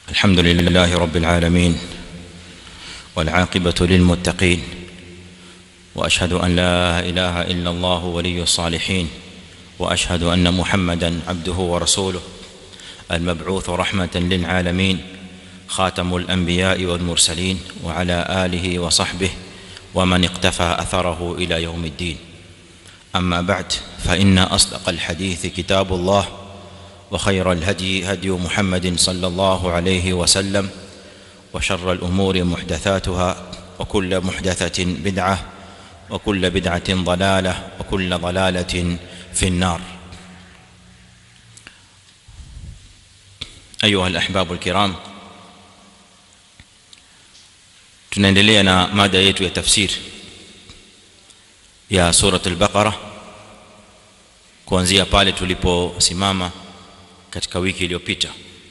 الحمد لله رب العالمين والعاقبة للمتقين وأشهد أن لا إله إلا الله ولي الصالحين وأشهد أن محمدا عبده ورسوله المبعوث رحمة للعالمين خاتم الأنبياء والمرسلين وعلى آله وصحبه ومن اقتفى أثره إلى يوم الدين أما بعد فإن أصدق الحديث كتاب الله وخير الهدي هدي محمد صلى الله عليه وسلم وشر الأمور محدثاتها وكل محدثة بدعة وكل بدعة ضلالة وكل ضلالة في النار أيها الأحباب الكرام tunaendelea na mada yetu ya tafsir ya surat al-Baqara kuanzia pale tuliposimama katika wiki iliyopita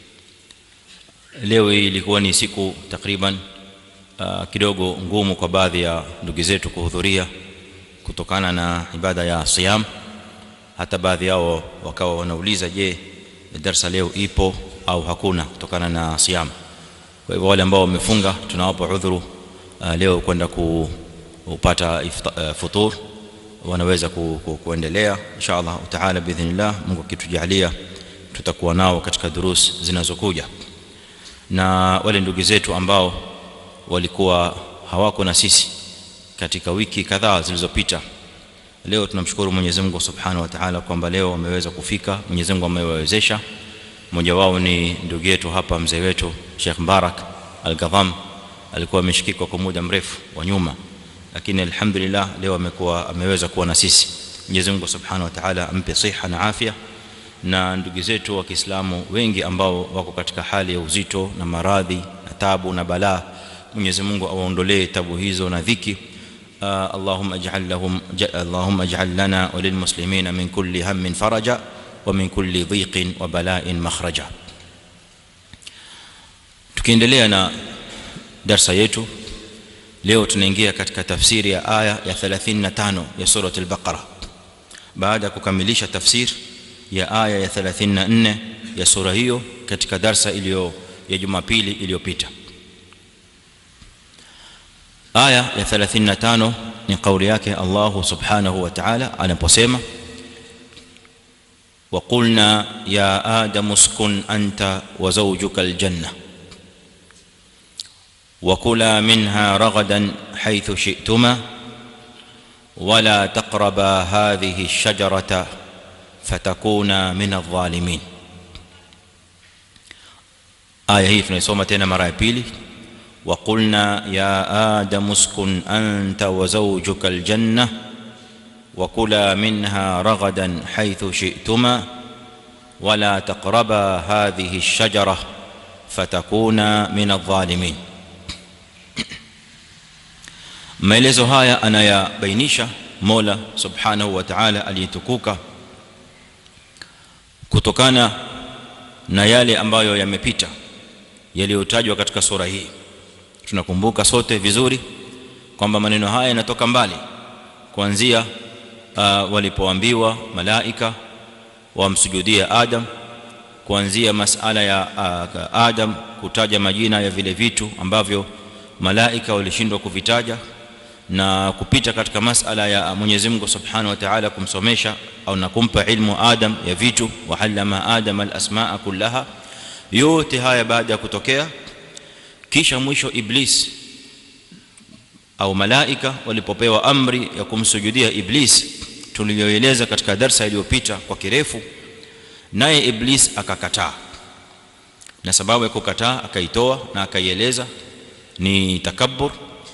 leo hii ilikuwa ni siku takriban uh, kidogo ngumu kwa baadhi ya ndugu zetu kuhudhuria kutokana na ibada ya siyam hata baadhi yao wakawa wanauliza je darasa leo ipo au hakuna kutokana na siyam kwa hivyo wale ambao wamefunga tunawapa udhuru uh, leo kwenda kupata uh, futur wanaweza ku, ku, kuendelea inshallah taala biidhnillah Mungu akitujalia tutakuwa nao katika durus zinazokuja na wale ndugu zetu ambao walikuwa hawako na sisi katika wiki kadhaa zilizopita leo tunamshukuru Mwenyezi Mungu Subhanahu wa Ta'ala kwamba leo wameweza kufika Mwenyezi Mungu amewawezesha mmoja wao ni ndugu yetu hapa mzee wetu Sheikh Mbarak Al-Gadham alikuwa ameshikika kwa muda mrefu wa nyuma lakini alhamdulillah leo amekuwa ameweza kuwa na sisi Mwenyezi Mungu Subhanahu wa Ta'ala ampe siha na afya na ndugu zetu wa Kiislamu wengi ambao wako katika hali ya uzito na maradhi na tabu na balaa Mwenyezi Mungu awaondolee tabu hizo na dhiki اللهم اجعل لهم اللهم اجعل لنا وللمسلمين من كل هم فرجا ومن كل ضيق وبلاء مخرجا tukiendelea na darasa yetu leo tunaingia katika tafsiri ya aya ya 35 ya sura al-Baqara baada ya kukamilisha tafsiri ya aya ya 34 ya sura hiyo katika darsa iliyo ya Jumapili iliyopita aya ya 35 ni kauli yake Allah subhanahu wa ta'ala anaposema وقلنا يا آدم اسكن أنت وزوجك الجنة وكلا منها رغدا حيث شئتما ولا تقربا هذه الشجرة فتكونا من الظالمين آية هي tunaisoma tena mara ya pili وقلنا يا آدم اسكن أنت وزوجك الجنة وكلا منها رغدا حيث شئتما ولا تقربا هذه الشجرة فتكونا من الظالمين maelezo haya anayabainisha Mola Subhanahu wa Ta'ala aliyetukuka kutokana na yale ambayo yamepita yaliyotajwa katika sura hii tunakumbuka sote vizuri kwamba maneno haya yanatoka mbali kuanzia uh, walipoambiwa malaika wamsujudie Adam kuanzia masala ya uh, Adam kutaja majina ya vile vitu ambavyo malaika walishindwa kuvitaja na kupita katika masala ya Mwenyezi Mungu Subhanahu wa Ta'ala kumsomesha au na kumpa ilmu Adam ya vitu wa allama Adam al-asmaa kullaha yote haya baada ya kutokea kisha mwisho iblis au malaika walipopewa amri ya kumsujudia iblis tuliyoeleza katika darsa iliyopita kwa kirefu naye iblis akakataa na sababu ya kukataa akaitoa na akaieleza ni takabbur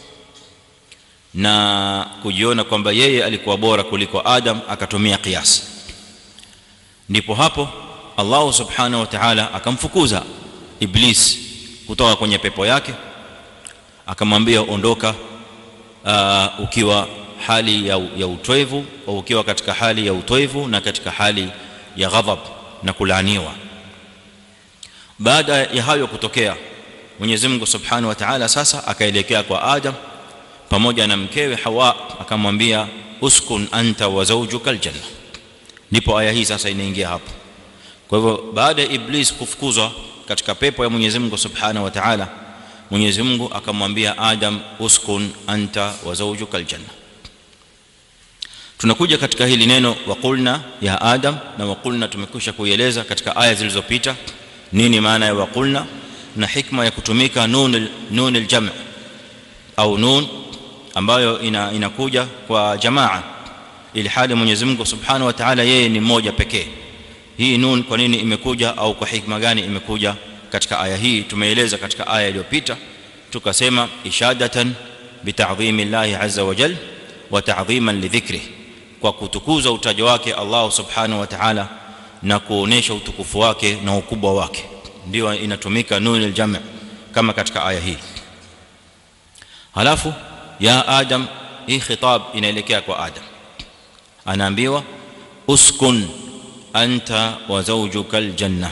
na kujiona kwamba yeye alikuwa bora kuliko Adam akatumia kiasi ndipo hapo Allah subhanahu wa ta'ala akamfukuza iblis kutoka kwenye pepo yake akamwambia ondoka uh, ukiwa hali ya, ya utwevu au ukiwa katika hali ya utwevu na katika hali ya ghadhab na kulaaniwa baada ya hayo kutokea Mwenyezi Mungu Subhanahu wa Ta'ala sasa akaelekea kwa Adam pamoja na mkewe Hawa akamwambia uskun anta wa zawjuka aljanna ndipo aya hii sasa inaingia hapo kwa hivyo baada ya iblis kufukuzwa katika pepo ya Mwenyezi Mungu Subhanahu wa Ta'ala Mwenyezi Mungu akamwambia Adam uskun anta wa zawjuka aljanna tunakuja katika hili neno waqulna ya Adam na waqulna tumekwisha kuieleza katika aya zilizopita nini maana ya waqulna na hikma ya kutumika nun nun aljam' au nun ambayo ina, inakuja kwa jamaa ili hali Mwenyezi Mungu Subhanahu wa Ta'ala yeye ni mmoja pekee hii nun kwa nini imekuja au kwa hikma gani imekuja katika aya hii tumeeleza katika aya iliyopita tukasema ishadatan bita'dhimi Allah azza wa jalla wa ta'dhiman li dhikrihi kwa kutukuza utajo wake Allah subhanahu wa ta'ala na kuonesha utukufu wake na ukubwa wake ndio inatumika nun aljam' kama katika aya hii halafu ya adam hii khitab inaelekea kwa adam anaambiwa uskun anta wa zawjuka aljanna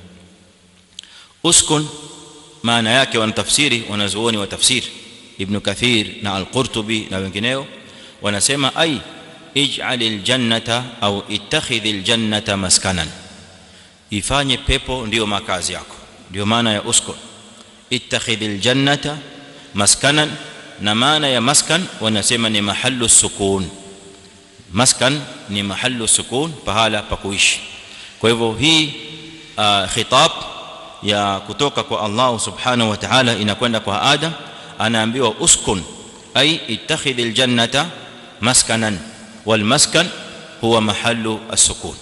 uskun maana yake wanatafsiri wanazuoni wa tafsiri ibn kathir na al-qurtubi na wengineo wanasema ai ij'al aljannata au ittakhidh aljannata maskanan ifanye pepo ndio makazi yako ndio maana ya uskun ittakhidh aljannata maskanan na maana ya maskan wanasema ni mahallu sukun maskan ni mahallu sukun pahala pa kuishi kwa hivyo hii khitab ya kutoka kwa Allah subhanahu wa ta'ala inakwenda kwa Adam anaambiwa uskun ay ittakhidh aljannata maskanan والمسكن هو محل السكون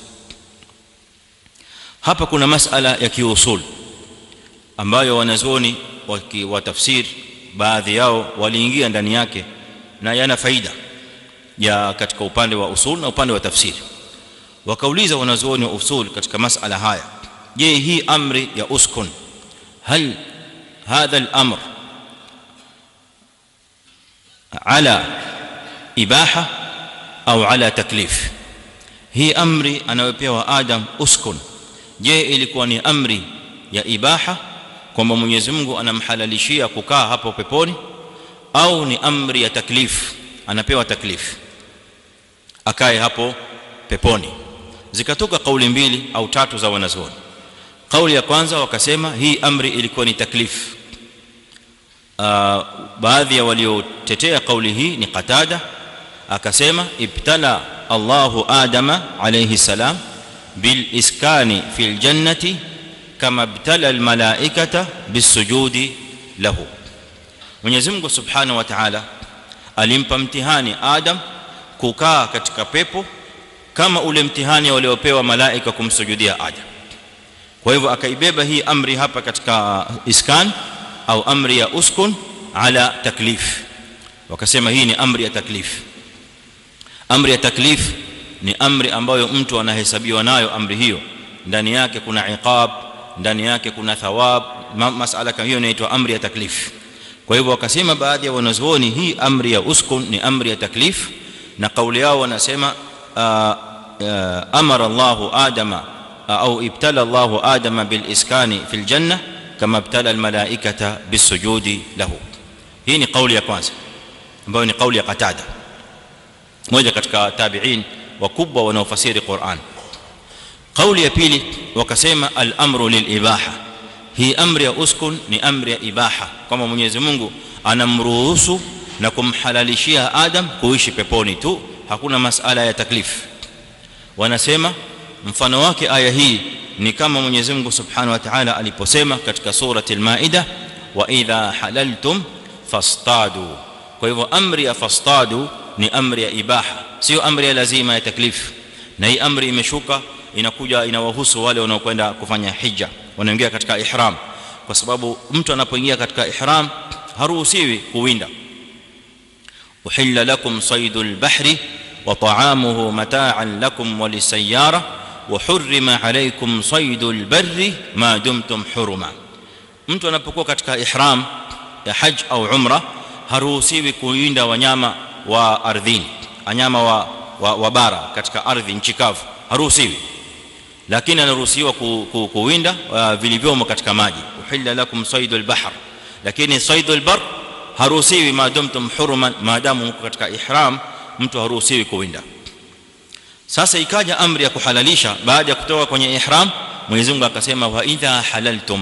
hapa kuna masala ya kiusul ambayo wanazuoni wa tafsir baadhi yao waliingia ndani yake na yana faida ya katika upande wa usul na upande wa tafsiri wakauliza wanazuoni wa usul katika masala haya je hii amri ya uskun hal hadha al-amr ala ibaha au ala taklif hii amri anayopewa adam uskun je ilikuwa ni amri ya ibaha kwamba Mwenyezi Mungu anamhalalishia kukaa hapo peponi au ni amri ya taklif anapewa taklif akae hapo peponi zikatoka kauli mbili au tatu za wanazuoni kauli ya kwanza wakasema hii amri ilikuwa ni taklif baadhi ya waliotetea kauli hii ni Qatada akasema ibtala Allahu Adama alayhi salam bil iskani fil jannati kama ibtala al malaikata bisujudi lahu Mwenyezi Mungu Subhanahu wa Ta'ala alimpa mtihani Adam kukaa katika pepo kama ule mtihani waliopewa malaika kumsujudia Adam kwa hivyo akaibeba hii amri hapa katika iskan au amri ya uskun ala taklif wakasema hii ni amri ya taklif amri ya taklif ni amri ambayo mtu anahesabiwa nayo amri hiyo ndani yake kuna iqab ndani yake kuna thawab masala kama hiyo inaitwa amri ya taklif kwa hivyo wakasema baadhi ya wanazuoni hii amri ya uskun ni amri ya taklif na kauli yao wanasema amara Allahu Adama au ibtala Allahu Adama bil iskani fil janna kama ibtala al malaikata bisujudi lahu hii ni kauli ya kwanza ambayo ni kauli ya Qatada moja katika tabi'in wakubwa wanaofasiri Qur'an kauli ya pili wakasema al-amru lil-ibaha hii amri ya uskun ni amri ya ibaha kama Mwenyezi Mungu anamruhusu na kumhalalishia Adam kuishi peponi tu hakuna masala ya taklif wanasema mfano wake aya hii ni kama Mwenyezi Mungu Subhanahu wa Ta'ala aliposema katika surati al-Maida wa idha halaltum fastadu kwa hivyo amri ya fastadu ni amri ya ibaha sio amri ya lazima ya taklif na hii amri imeshuka inakuja inawahusu wale wanaokwenda kufanya hija wanaingia katika ihram kwa sababu mtu anapoingia katika ihram haruhusiwi kuwinda uhilla lakum saydul bahri wa ta'amuhu mata'an lakum wa lisayyara wa hurrima alaykum saydul barri ma dumtum huruma mtu anapokuwa katika ihram ya haj au umra haruhusiwi kuwinda wanyama wa ardhini wanyama wa, wa, wa bara katika ardhi nchi kavu haruhusiwi lakini anaruhusiwa ku, ku, kuwinda uh, vilivyomo katika maji uhilla lakum saydul bahr lakini saydul bar haruhusiwi maadamtum huruman maadamu mko katika ihram mtu haruhusiwi kuwinda sasa ikaja amri ya kuhalalisha baada ya kutoka kwenye ihram Mwenyezi Mungu akasema wa idha halaltum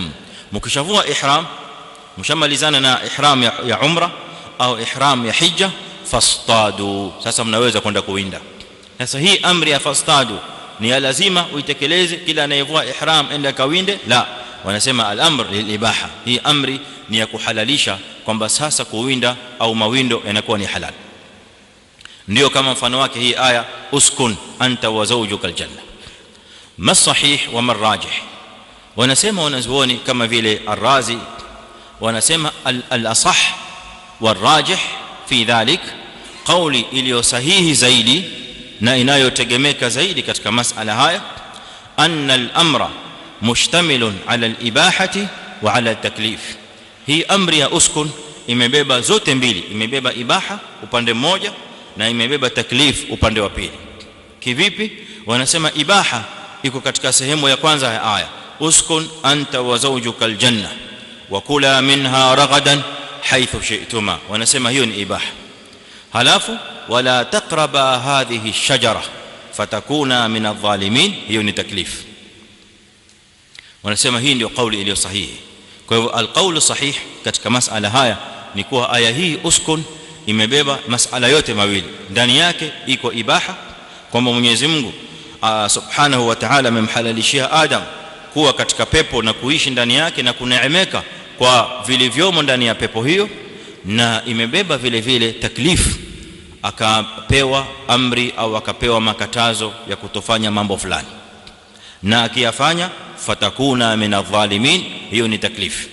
mkishavua ihram mshamalizana na ihram ya, ya umra au ihram ya hija fastadu sasa mnaweza kwenda kuwinda sasa hii amri ya fastadu ni ya lazima uitekeleze kila anayevua ihram enda kawinde la wanasema al-amr lil-ibaha hii amri ni ya kuhalalisha kwamba sasa kuwinda au mawindo yanakuwa ni halal ndio kama mfano wake hii aya uskun anta wa zawjuka aljanna ma sahih wa ma rajih wanasema wanazuoni kama vile ar-razi wanasema al-asah wal-rajih fi dhalik qawli iliyo sahihi zaidi na inayotegemeka zaidi katika masala haya anna al-amra mushtamilun ala al-ibahati wa ala at-taklif hii amri ya uskun imebeba zote mbili imebeba ibaha upande mmoja na imebeba taklif upande wa pili kivipi wanasema ibaha iko katika sehemu ya kwanza ya aya uskun anta wa zawjuka aljanna wa kula minha ragadan haythu shi'tuma wanasema hiyo ni ibaha halafu wala taqraba hadhihi ash-shajara fatakuna min adh-dhalimin hiyo ni taklif wanasema hii ndio kauli iliyo sahihi kwa hivyo alqaulu sahih katika masala haya ni kuwa aya hii uskun imebeba masala yote mawili ndani yake iko ibaha kwamba Mwenyezi Mungu subhanahu wa ta'ala amemhalalishia Adam kuwa katika pepo na kuishi ndani yake na kuneemeka kwa vilivyomo ndani ya pepo hiyo na imebeba vile vile taklif akapewa amri au akapewa makatazo ya kutofanya mambo fulani na akiyafanya fatakuna min adh-dhalimin hiyo ni taklif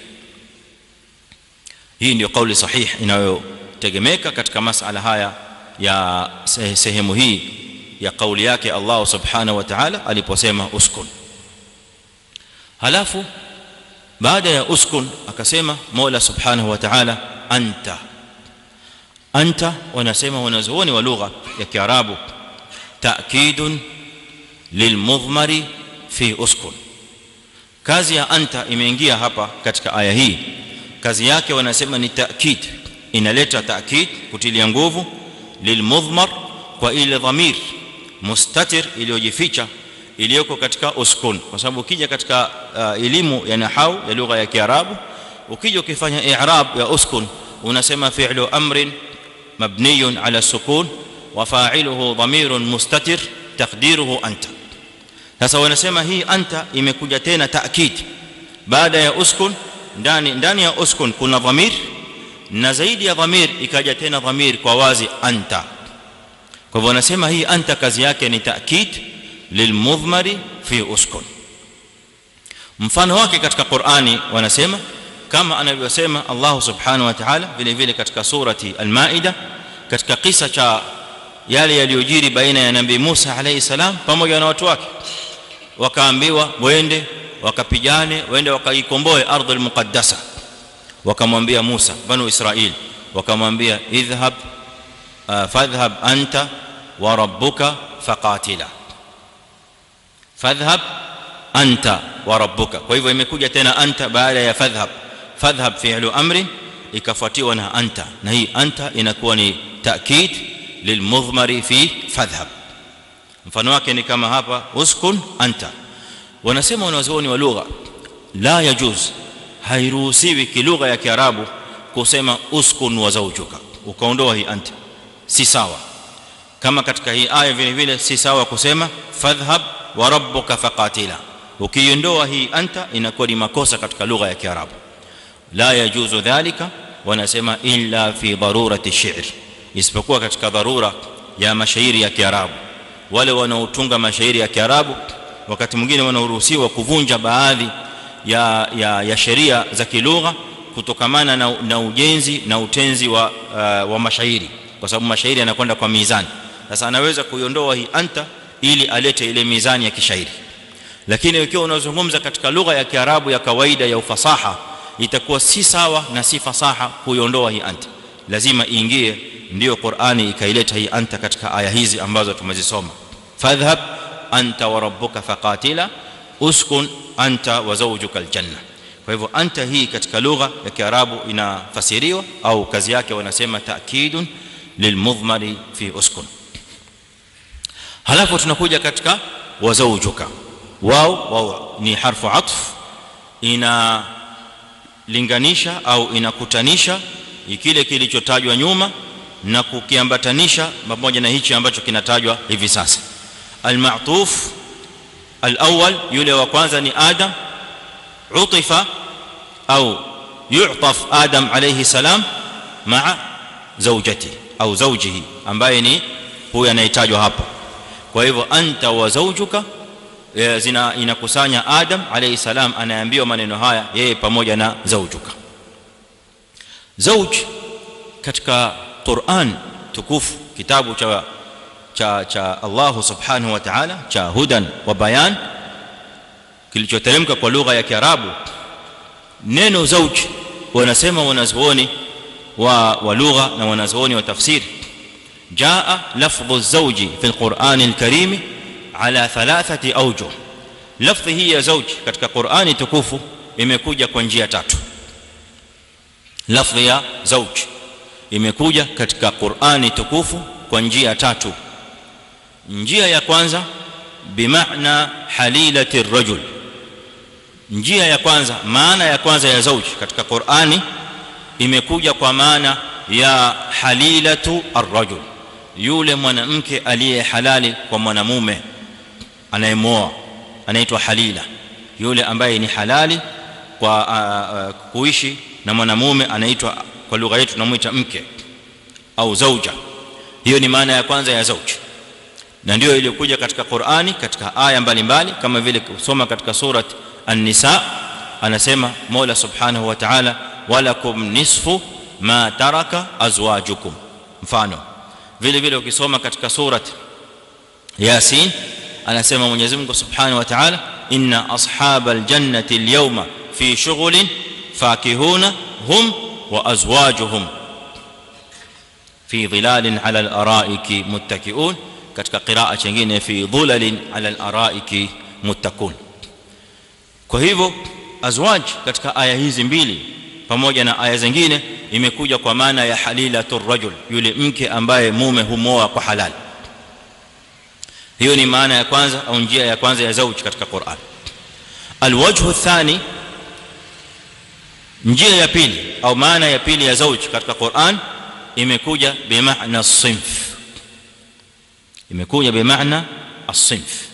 hii ndio kauli sahih inayotegemeka katika masala haya ya sehemu hii ya kauli yake Allah subhanahu wa ta'ala aliposema uskun halafu baada ya uskun akasema Mola subhanahu wa ta'ala anta anta wanasema wanazuoni wa lugha ya kiarabu ta'kidun lilmudhmari fi uskun kazi ya anta imeingia hapa katika aya hii kazi yake wanasema ni ta'kid inaleta ta'kid kutilia nguvu lilmudhmar kwa ile dhamir mustatir iliyojificha iliyoko katika uskun kwa sababu ukija katika uh, elimu ya nahau ya lugha ya kiarabu ukija ukifanya i'rab ya uskun unasema fi'lu amrin mabniyun ala sukun wa fa'iluhu dhamirun mustatir taqdiruhu anta sasa wanasema hii anta imekuja tena taakid baada ya uskun ndani ndani ya uskun kuna dhamir na zaidi ya dhamir ikaja tena dhamir kwa wazi anta kwa hivyo wanasema hii anta kazi yake ni taakid lilmudhmari fi uskun mfano wake katika Qur'ani wanasema kama anavyosema Allah subhanahu wa ta'ala vile vile katika surati al-Maida katika kisa cha yale yaliyojiri baina ya nabii Musa alayhi salam pamoja na watu wake wakaambiwa waende wakapigane waende wakaikomboe ardhul muqaddasa wakamwambia Musa banu Israil wakamwambia idhhab fadhhab anta wa rabbuka faqatila fadhhab anta wa rabbuka kwa hivyo imekuja tena anta baada ya fadhhab fadhhab fi'lu amri ikafuatiwa na anta na hii anta inakuwa ni ta'kid lilmudhmari fi fadhhab mfano wake ni kama hapa uskun anta wanasema wanazuoni wa lugha la yajuz hairuhusiwi kilugha ya kiarabu kusema uskun wa zawjuka ukaondoa hii anta si sawa kama katika hii aya vile vile si sawa kusema fadhhab wa rabbuka faqatila ukiondoa hii anta inakuwa ni makosa katika lugha ya kiarabu la yajuzu dhalika wanasema illa fi darurati shi'r isipokuwa katika dharura ya mashairi ya kiarabu wale wanaotunga mashairi ya kiarabu wakati mwingine wanaruhusiwa kuvunja baadhi ya ya, ya sheria za kilugha kutokamana na, na ujenzi na utenzi wa uh, wa mashairi kwa sababu mashairi yanakwenda kwa mizani sasa anaweza kuiondoa hii anta ili alete ile mizani ya kishairi lakini ikiwa unazungumza katika lugha ya kiarabu ya kawaida ya ufasaha itakuwa si sawa na si fasaha kuiondoa hii anta lazima iingie ndio Qur'ani ikaileta hii anta katika aya hizi ambazo tumezisoma fadhhab anta wa rabbuka faqatila uskun anta wa zawjuka aljanna kwa hivyo anta hii katika lugha ya kiarabu inafasiriwa au kazi yake wanasema ta'kidun lilmudhmari fi uskun halafu tunakuja katika wa zawjuka wao wao ni harfu atf ina linganisha au inakutanisha kile kilichotajwa nyuma na kukiambatanisha pamoja na hichi ambacho kinatajwa hivi sasa al-ma'tuf al-awwal yule wa kwanza ni adam utifa au yu'taf adam alayhi salam ma'a zawjati au zawjihi ambaye ni huyu anayetajwa hapa kwa hivyo anta wa zawjuka zina inakusanya adam alayhi salam anaambiwa maneno haya yeye pamoja na zawjuka zawj katika Qur'an tukufu kitabu cha cha cha Allah subhanahu wa ta'ala cha hudan wa bayan kilichoteremka kwa lugha ya Kiarabu neno zawj wanasema wanazuoni wa wa lugha na wanazuoni wa tafsiri jaa lafdhu zawji fi alquran alkarim ala thalathati awjuh lafdhi hii ya zawj katika Qur'ani tukufu imekuja kwa njia tatu lafdhi ya zawj imekuja katika Qur'ani tukufu kwa njia tatu njia ya kwanza bimaana halilati ar-rajul njia ya kwanza maana ya kwanza ya zawj katika Qur'ani imekuja kwa maana ya halilatu ar-rajul yule mwanamke aliye halali kwa mwanamume anayemoa anaitwa halila yule ambaye ni halali kwa uh, uh, kuishi na mwanamume anaitwa kwa lugha yetu tunamuita mke au zauja hiyo ni maana ya kwanza ya zauj na ndio iliyokuja katika Qur'ani katika aya mbalimbali kama vile kusoma katika surat an-nisa anasema Mola subhanahu wa ta'ala walakum nisfu ma taraka azwajukum mfano vile vile ukisoma katika surat yasin anasema Mwenyezi Mungu subhanahu wa ta'ala inna ashabal jannati al-yawma fi shughulin fakihuna hum wa azwajuhum fi dhilalin ala al-ara'iki muttaki'un katika qiraa nyingine fi dhulalin ala al-ara'iki muttaqun kwa hivyo azwaj katika aya hizi mbili pamoja na aya zingine imekuja kwa maana ya halilatur rajul yule mke ambaye mume humoa kwa halali hiyo ni maana ya kwanza au njia ya kwanza ya zauj katika Qur'an alwajhu athani njia ya pili au maana ya pili ya zauj katika Qur'an imekuja bimaana as-sinf imekuja bimaana as-sinf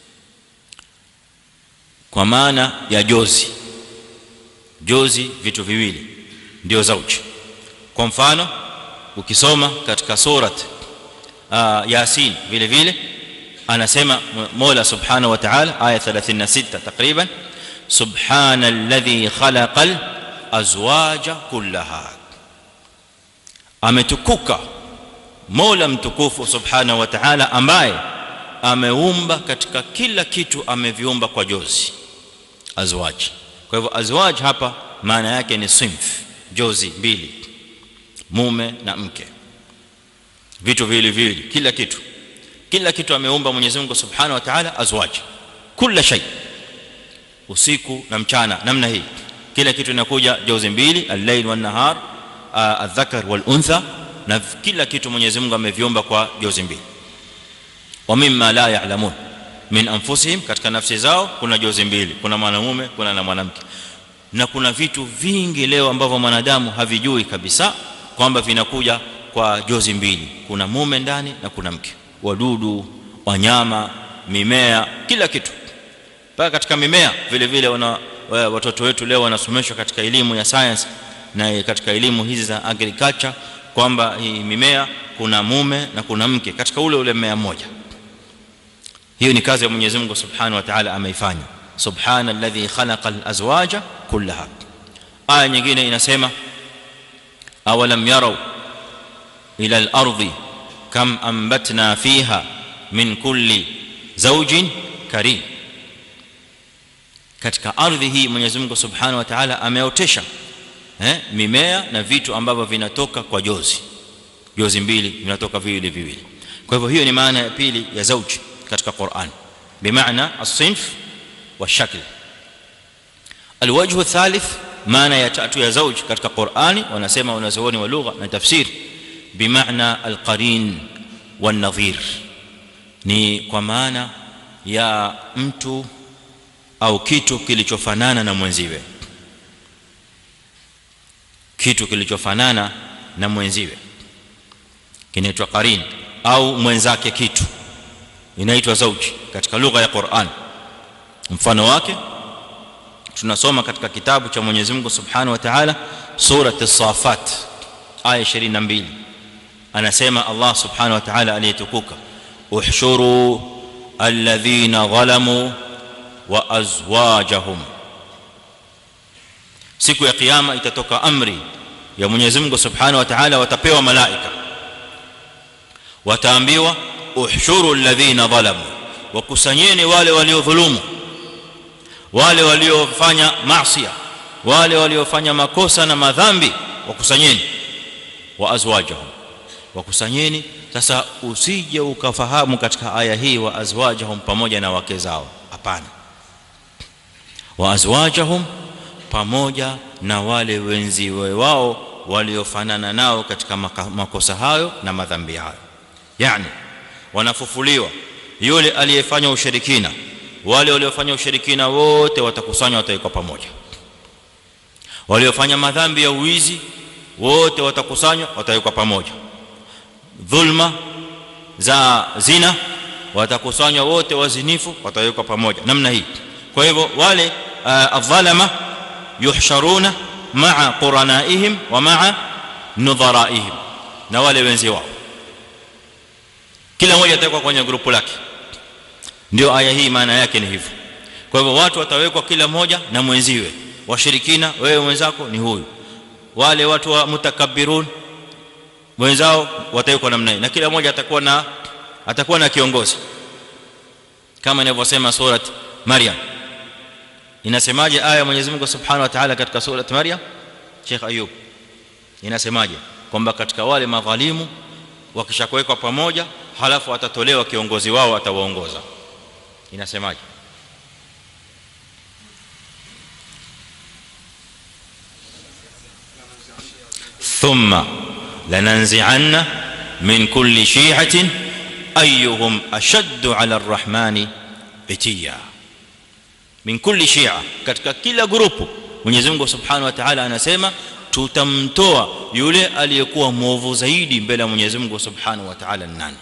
kwa maana ya jozi jozi vitu viwili ndio zauj kwa mfano ukisoma katika surat uh, yasin vile vile anasema Mola subhanahu wa ta'ala aya 36 takriban subhana alladhi khalaqal azwaja kullaha ametukuka Mola mtukufu subhanahu wa ta'ala ambaye ameumba katika kila kitu ameviumba kwa jozi azwaj kwa hivyo azwaj hapa maana yake ni sinf jozi mbili mume na mke vitu vile vile kila kitu kila kitu ameumba Mwenyezi Mungu Subhanahu wa Ta'ala azwaj kila shay usiku na mchana namna hii kila kitu inakuja jozi mbili al-layl wan-nahar adh-dhakar wal-untha na kila kitu Mwenyezi Mungu ameviumba kwa jozi mbili wa mimma la ya'lamun min anfusihim katika nafsi zao kuna jozi mbili kuna mwanamume kuna na mwanamke na kuna vitu vingi leo ambavyo mwanadamu havijui kabisa kwamba vinakuja kwa jozi mbili kuna mume ndani na kuna mke wadudu wanyama mimea kila kitu mpaka katika mimea vile vile wana watoto wetu leo wanasomeshwa katika elimu ya science na katika elimu hizi za agriculture kwamba hii mimea kuna mume na kuna mke katika ule ule mmea mmoja hiyo ni kazi ya Mwenyezi Mungu Subhanahu wa Ta'ala ameifanya subhana alladhi khalaqa alazwaja kullaha aya nyingine inasema awalam yarau ila al-ardi kam ambatna fiha min kulli zawjin karim katika ardhi hii Mwenyezi Mungu Subhanahu wa Ta'ala ameotesha eh mimea na vitu ambavyo vinatoka kwa jozi jozi mbili vinatoka viwili viwili kwa hivyo hiyo ni maana ya pili ya zauji katika Qur'an bimaana as-sinf والشكل الوجه الثالث maana ya tatu ya zauj katika Qur'ani wanasema wanazuoni wa lugha na tafsir bimaana alqarin wan-nadhir ni kwa maana ya mtu au kitu kilichofanana na mwenziwe kitu kilichofanana na mwenziwe kinaitwa qarin au mwenzake kitu inaitwa zauji katika lugha ya Qur'an mfano wake tunasoma katika kitabu cha Mwenyezi Mungu Subhanahu wa Ta'ala sura as-Safat aya 22 anasema Allah Subhanahu wa Ta'ala aliyetukuka uhshuru alladhina zalamu wa azwajahum siku ya kiyama itatoka amri ya Mwenyezi Mungu Subhanahu wa Ta'ala watapewa malaika wataambiwa uhshuru alladhina zalamu wakusanyeni wale waliodhulumu wale waliofanya maasi wale waliofanya makosa na madhambi wakusanyeni wa azwajahum wakusanyeni sasa usije ukafahamu katika aya hii wa azwajahum pamoja na wake zao hapana wa azwajahum pamoja na wale wenziwe wao waliofanana nao katika makosa hayo na madhambi hayo yani wanafufuliwa yule aliyefanya ushirikina wale waliofanya ushirikina wote watakusanywa watawekwa pamoja waliofanya madhambi ya uwizi wote watakusanywa watawekwa pamoja dhulma za zina watakusanywa wote wazinifu watawekwa pamoja namna hii kwa hivyo wale adh-dhalama yuhsharuna ma'a quranaihim wa ma'a nudharaihim na wale wenzi wao kila mmoja atawekwa kwenye grupu lake ndio aya hii maana yake ni hivyo kwa hivyo watu watawekwa kila mmoja na mwenziwe washirikina wewe mwenzako ni huyu wale watu wa mutakabbirun wenzao watawekwa namna hii na kila mmoja atakuwa na atakuwa na kiongozi kama inavyosema surat maryam inasemaje aya Mwenyezi Mungu Subhanahu wa Ta'ala katika surat maryam Sheikh Ayub inasemaje kwamba katika wale madhalimu wakishakuwekwa pamoja halafu atatolewa kiongozi wao atawaongoza inasemaje thumma lananzi'anna min kulli shi'atin ayyuhum ashaddu 'ala ar-rahmani itiya min kulli shi'a katika kila grupu Mwenyezi Mungu Subhanahu wa Ta'ala anasema tutamtoa yule aliyekuwa mwovu zaidi mbele ya Mwenyezi Mungu Subhanahu wa Ta'ala nani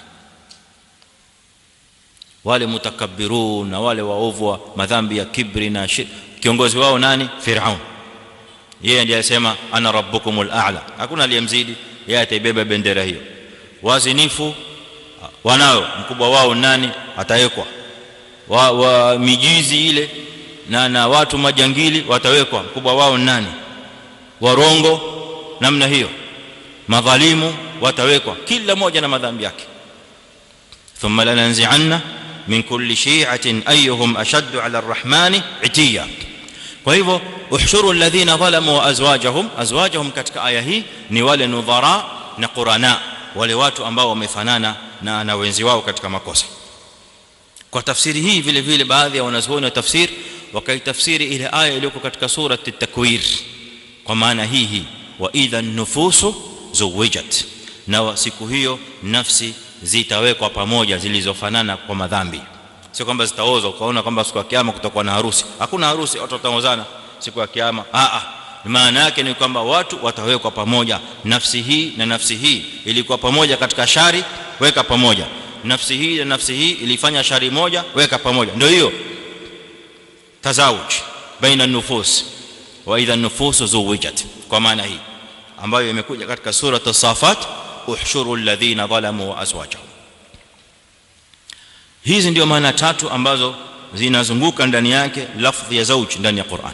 wale mutakabbirun na wale waovu wa madhambi ya kibri na shirk kiongozi wao nani Firaun yeye ndiye alisema ana rabbukumul a'la hakuna aliyemzidi yeye ataibeba bendera hiyo wazinifu wanao mkubwa wao nani atawekwa wa, wa mijizi ile na na watu majangili watawekwa mkubwa wao nani warongo namna hiyo madhalimu watawekwa kila moja na madhambi yake thumma lananzi'anna min kulli shi'atin ayyuhum ashaddu 'ala ar-rahmani 'itiya kwa hivyo uhshuru alladhina zalamu wa azwajahum azwajahum katika aya hii ni wale nudhara na qurana wale watu ambao wamefanana na na wenzi wao katika makosa kwa tafsiri hii vile vile baadhi ya wanazuoni wa tafsir wakaitafsiri ile aya iliyoko katika sura at-takwir kwa maana hii hii wa idha nufusu zuwijat na siku hiyo nafsi zitawekwa pamoja zilizofanana kwa madhambi sio kwamba zitaozwa ukaona kwamba siku ya kiyama kutakuwa na harusi hakuna harusi watu wataozana siku ya kiyama a a maana yake ni kwamba watu watawekwa pamoja nafsi hii na nafsi hii ilikuwa pamoja katika shari weka pamoja nafsi hii na nafsi hii ilifanya shari moja weka pamoja ndio hiyo tazawuj baina nufus wa idha nufusu zuwijat kwa maana hii ambayo imekuja katika sura as-safat uhshuru alladhina zalamu wa azwajahum hizi ndio maana tatu ambazo zinazunguka ndani yake lafdhi ya zauj ndani ya Qur'an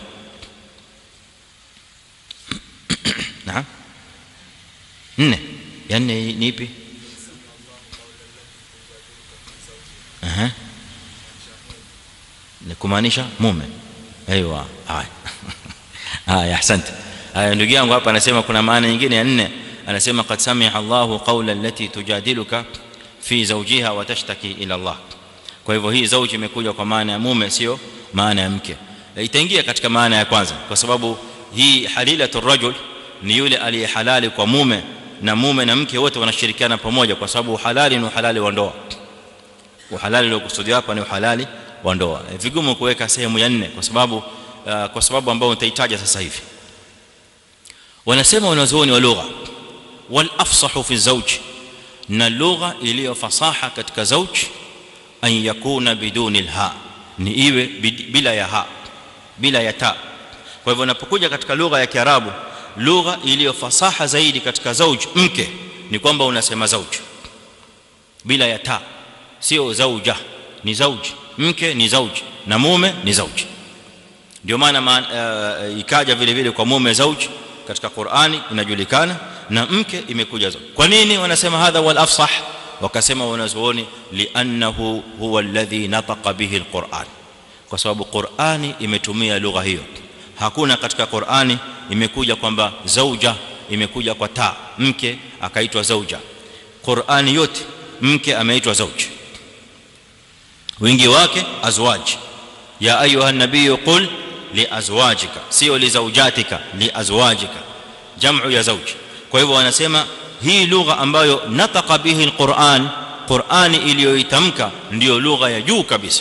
naam nne ya nne ni ipi aha ni kumaanisha mume aiywa haya haya asante haya ndugu yangu hapa anasema kuna maana nyingine ya nne anasema qad sami'a Allahu qawla allati tujadiluka fi zawjiha wa tashtaki ila Allah kwa hivyo hii zauji imekuja kwa maana ya mume sio maana ya mke itaingia katika maana ya kwanza kwa sababu hii halilatu rajul ni yule aliye halali kwa mume na mume na mke wote wanashirikiana pamoja kwa sababu halali ni halali wa ndoa uhalali uliokusudiwa hapa ni uhalali wa ndoa vigumu kuweka sehemu ya nne kwa sababu uh, kwa sababu ambayo nitahitaja sasa hivi wanasema wanazuoni wa lugha wal afsahu fi zawj na lugha iliyo fasaha katika zawj an yakuna biduni alha ni iwe bila ya ha bila ya ta kwa hivyo unapokuja katika lugha ya kiarabu lugha iliyo fasaha zaidi katika zawj mke ni kwamba unasema zawj bila ya ta sio zauja ni zawj mke ni zawj na mume ni zawj ndio maana uh, ikaja vile vile kwa mume zawj katika Qur'ani inajulikana na mke imekuja zawj kwa nini wanasema hadha wal afsah wakasema wanazuoni li'annahu huwa alladhi nataqa bihi alquran kwa sababu Qur'ani imetumia lugha hiyo hakuna katika Qur'ani imekuja kwamba zauja imekuja kwa ta mke akaitwa zauja Qur'ani yote mke ameitwa zauj wingi wake azwaj ya ayuha nabii qul li azwajika sio li zawjatika li azwajika jamu ya zauj kwa hivyo wanasema hii lugha ambayo nataqa bihi alquran qurani iliyoitamka ndio lugha ya juu kabisa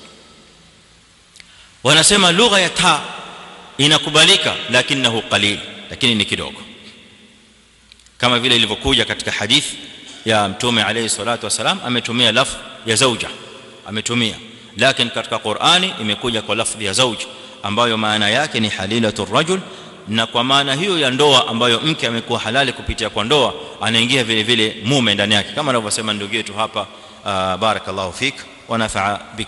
wanasema lugha ya ta inakubalika lakinahu qalil lakini ni kidogo kama vile ilivyokuja katika hadithi ya mtume alayhi salatu wasalam ametumia lafzi ya zauja ametumia lakini katika Qur'ani imekuja kwa lafzi ya zauj ambayo maana yake ni halilatu rajul na kwa maana hiyo ya ndoa ambayo mke amekuwa halali kupitia kwa ndoa anaingia vile vile mume ndani yake kama anavyosema ndugu yetu hapa barakallahu fik wa nafaa bik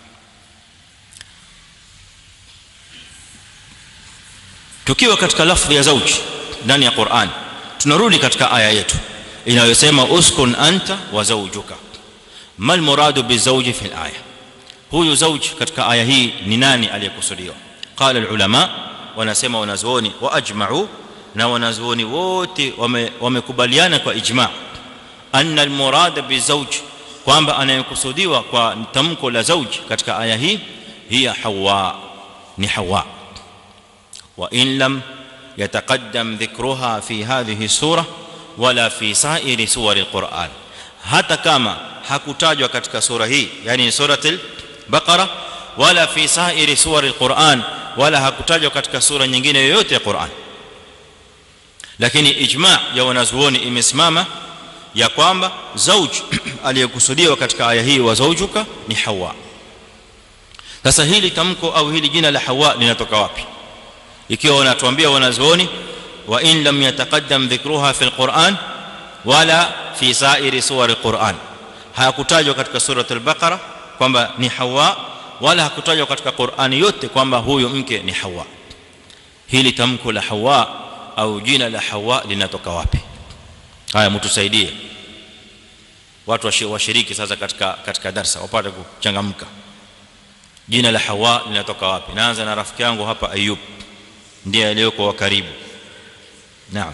tukiwa katika lafzi ya zauj ndani ya Qur'an tunarudi katika aya yetu inayosema uskun anta wa zawjuka mal muradu bizawji fi alaya huyu zawj katika aya hii ni nani aliyekusudiwa qala alulama wanasema wanazuoni wa ajma'u na wanazuoni wote wamekubaliana kwa ijma' anna almurad bizawj kwamba anayekusudiwa kwa tamko la zawj katika aya hii hiya hawa ni hawa wa in lam yataqaddam dhikruha fi hadhihi surah wala fi sa'iri suwari alquran hata kama hakutajwa katika sura hii yani suratul baqara wala fi sa'iri suwari alquran wala hakutajwa katika sura nyingine yoyote ya Qur'an lakini ijma' ya wanazuoni imesimama ya kwamba zauj aliyekusudiwa katika aya hii wa zaujuka ni Hawa sasa hili tamko au hili jina la Hawa linatoka wapi ikiwa wanatuambia wanazuoni wa in lam yataqaddam dhikruha fi alquran wala fi sa'iri suwar alquran hakutajwa katika sura al-baqara kwamba ni hawa wala hakutajwa katika qurani yote kwamba huyo mke ni hawa hili tamko la hawa au jina la hawa linatoka wapi haya mtusaidie watu washiriki sasa katika katika darasa wapate kuchangamka jina la hawa linatoka wapi naanza na rafiki yangu hapa ayub ndiye aliyoko wa karibu naam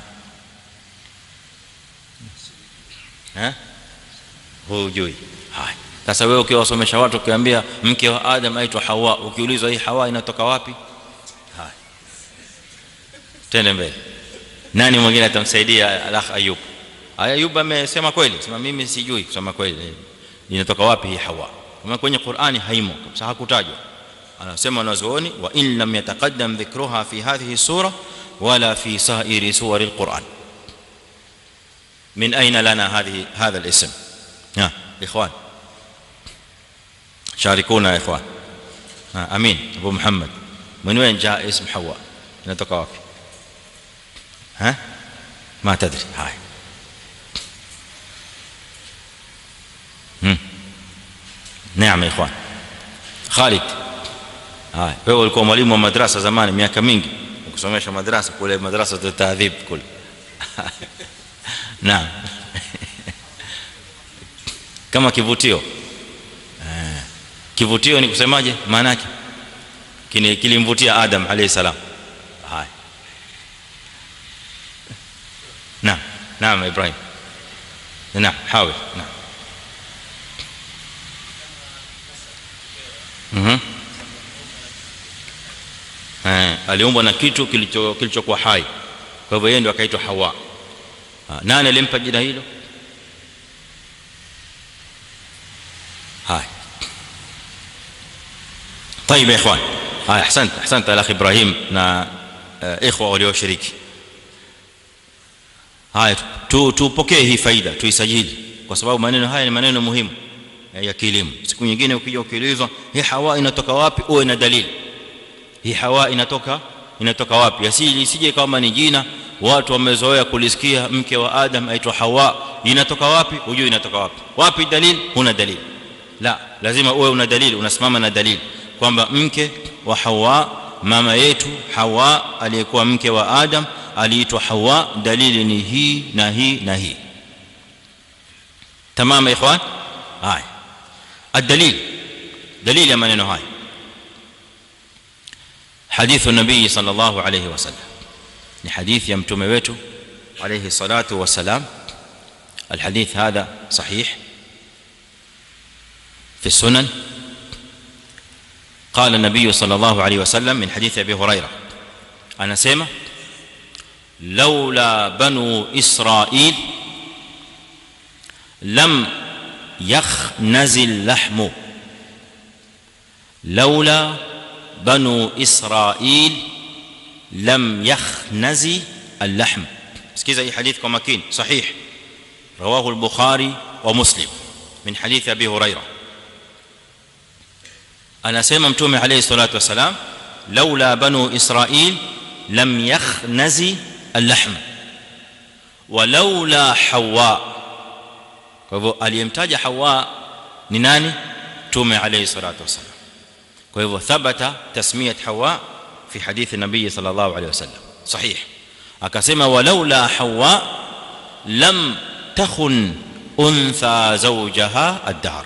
eh hujui haya sasa wewe ukiwasomesha watu ukiambia mke wa adam aitwa hawa ukiulizwa hii hawa inatoka wapi haya tende mbele nani mwingine atamsaidia alakh ayub ayub amesema kweli sema mimi sijui kusema kweli inatoka wapi hii hawa kama kwenye qurani haimo kabisa hakutajwa anasema wanazuoni wa in lam yataqaddam dhikruha fi hadhihi sura wala fi sa'iri suwar alquran من اين لنا هذه هذا الاسم ها اخوان شاركونا يا اخوان ها امين ابو محمد من وين جاء اسم حواء inatoka wapi ها ما تدري هاي هم نعم يا اخوان خالد هاي wewe ulikuwa mwalimu wa madrasa zamani miaka mingi ukisomesha madrasa kule madrasa za taadhib kule naam kama kivutio eh kivutio ni kusemaje maana yake kilimvutia adam alayhi salam haya naam naam ibrahim naam hawi naam mhm eh aliumbwa na kitu kilicho kilichokuwa hai kwa hivyo yeye ndio akaitwa hawa nani alimpa jina hilo هاي طيب يا اخوان هاي احسنت احسنت الاخ ابراهيم نا اخوه walioshiriki haya tu tupokee hii faida tuisajili kwa sababu maneno haya ni maneno muhimu ya kilimo siku nyingine ukija ukiulizwa hii hawa inatoka wapi uwe na dalili hii hawa inatoka inatoka wapi asili isije kama ni jina watu wamezoea kulisikia mke wa adam aitwa hawa inatoka wapi hujui inatoka wapi wapi dalili huna dalili la lazima uwe una dalili unasimama na dalili kwamba mke wa hawa mama yetu hawa aliyekuwa mke wa adam aliitwa hawa dalili ni hii na hii na hii tamam ikhwan haya الدليل دليل يا maneno haya حديث النبي صلى الله عليه وسلم ni hadithi ya mtume wetu alayhi salatu wasalam الحديث هذا صحيح في السنن قال النبي صلى الله عليه وسلم من حديث ابي هريره انا اسمع لولا بنو اسرائيل لم يخنز اللحم لولا بنو اسرائيل لم يخنز اللحم اسكيزا اي حديث كما كين صحيح رواه البخاري ومسلم من حديث ابي هريره انا اسمع متومه عليه الصلاه والسلام لولا بنو اسرائيل لم يخنز اللحم ولولا حواء kwa hivyo aliyemtaja hawa ni nani tume alayhi salatu wasallam kwa hivyo thabata tasmiyat hawa fi hadithi nabii sallallahu alayhi wasallam sahih akasema walaula hawa lam takhun untha zawjaha ad-dar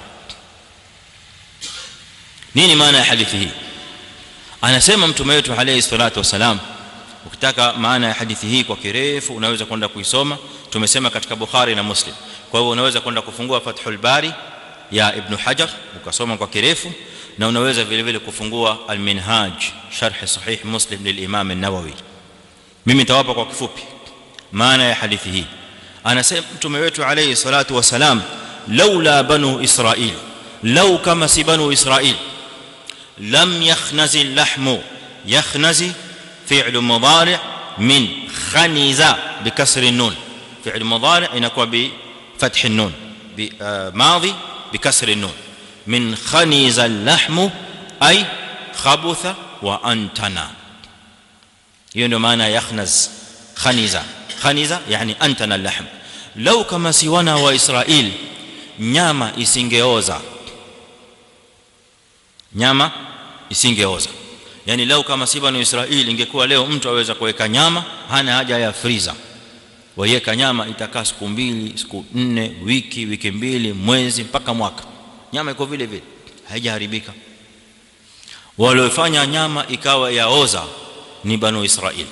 nini maana ya hadithi hii anasema mtume wetu alayhi salatu wasalam ukitaka maana ya hadithi hii kwa kirefu unaweza kwenda kuisoma tumesema katika bukhari na muslim kwa hivyo unaweza kwenda kufungua fathul bari ya ibn hajar ukasoma kwa kirefu na unaweza vile vile kufungua al-minhaj sharh sahih muslim lilimam an-nawawi mimi nitawapa kwa kifupi maana ya hadithi hii anasema mtume wetu alayhi salatu wasalam laula banu israil law kama si banu israil lam yakhnazi al-lahmu yakhnazi fi'l mudari' min khaniza bikasri an-nun fi'l mudari' inakuwa bi فتح النون ماضي بكسر النون من خنز اللحم اي خبث وانتنا hiyo ndio maana yakhnaz khaniza khaniza yani antana lahm law kama si wana wa israel nyama isingeoza nyama isingeoza yani law kama si banu israel ingekuwa leo mtu aweza kuweka nyama hana haja ya freezer waiweka nyama itakaa siku mbili siku nne wiki wiki mbili mwezi mpaka mwaka nyama iko vile vile haijaharibika waliofanya nyama ikawa yaoza ni banu israel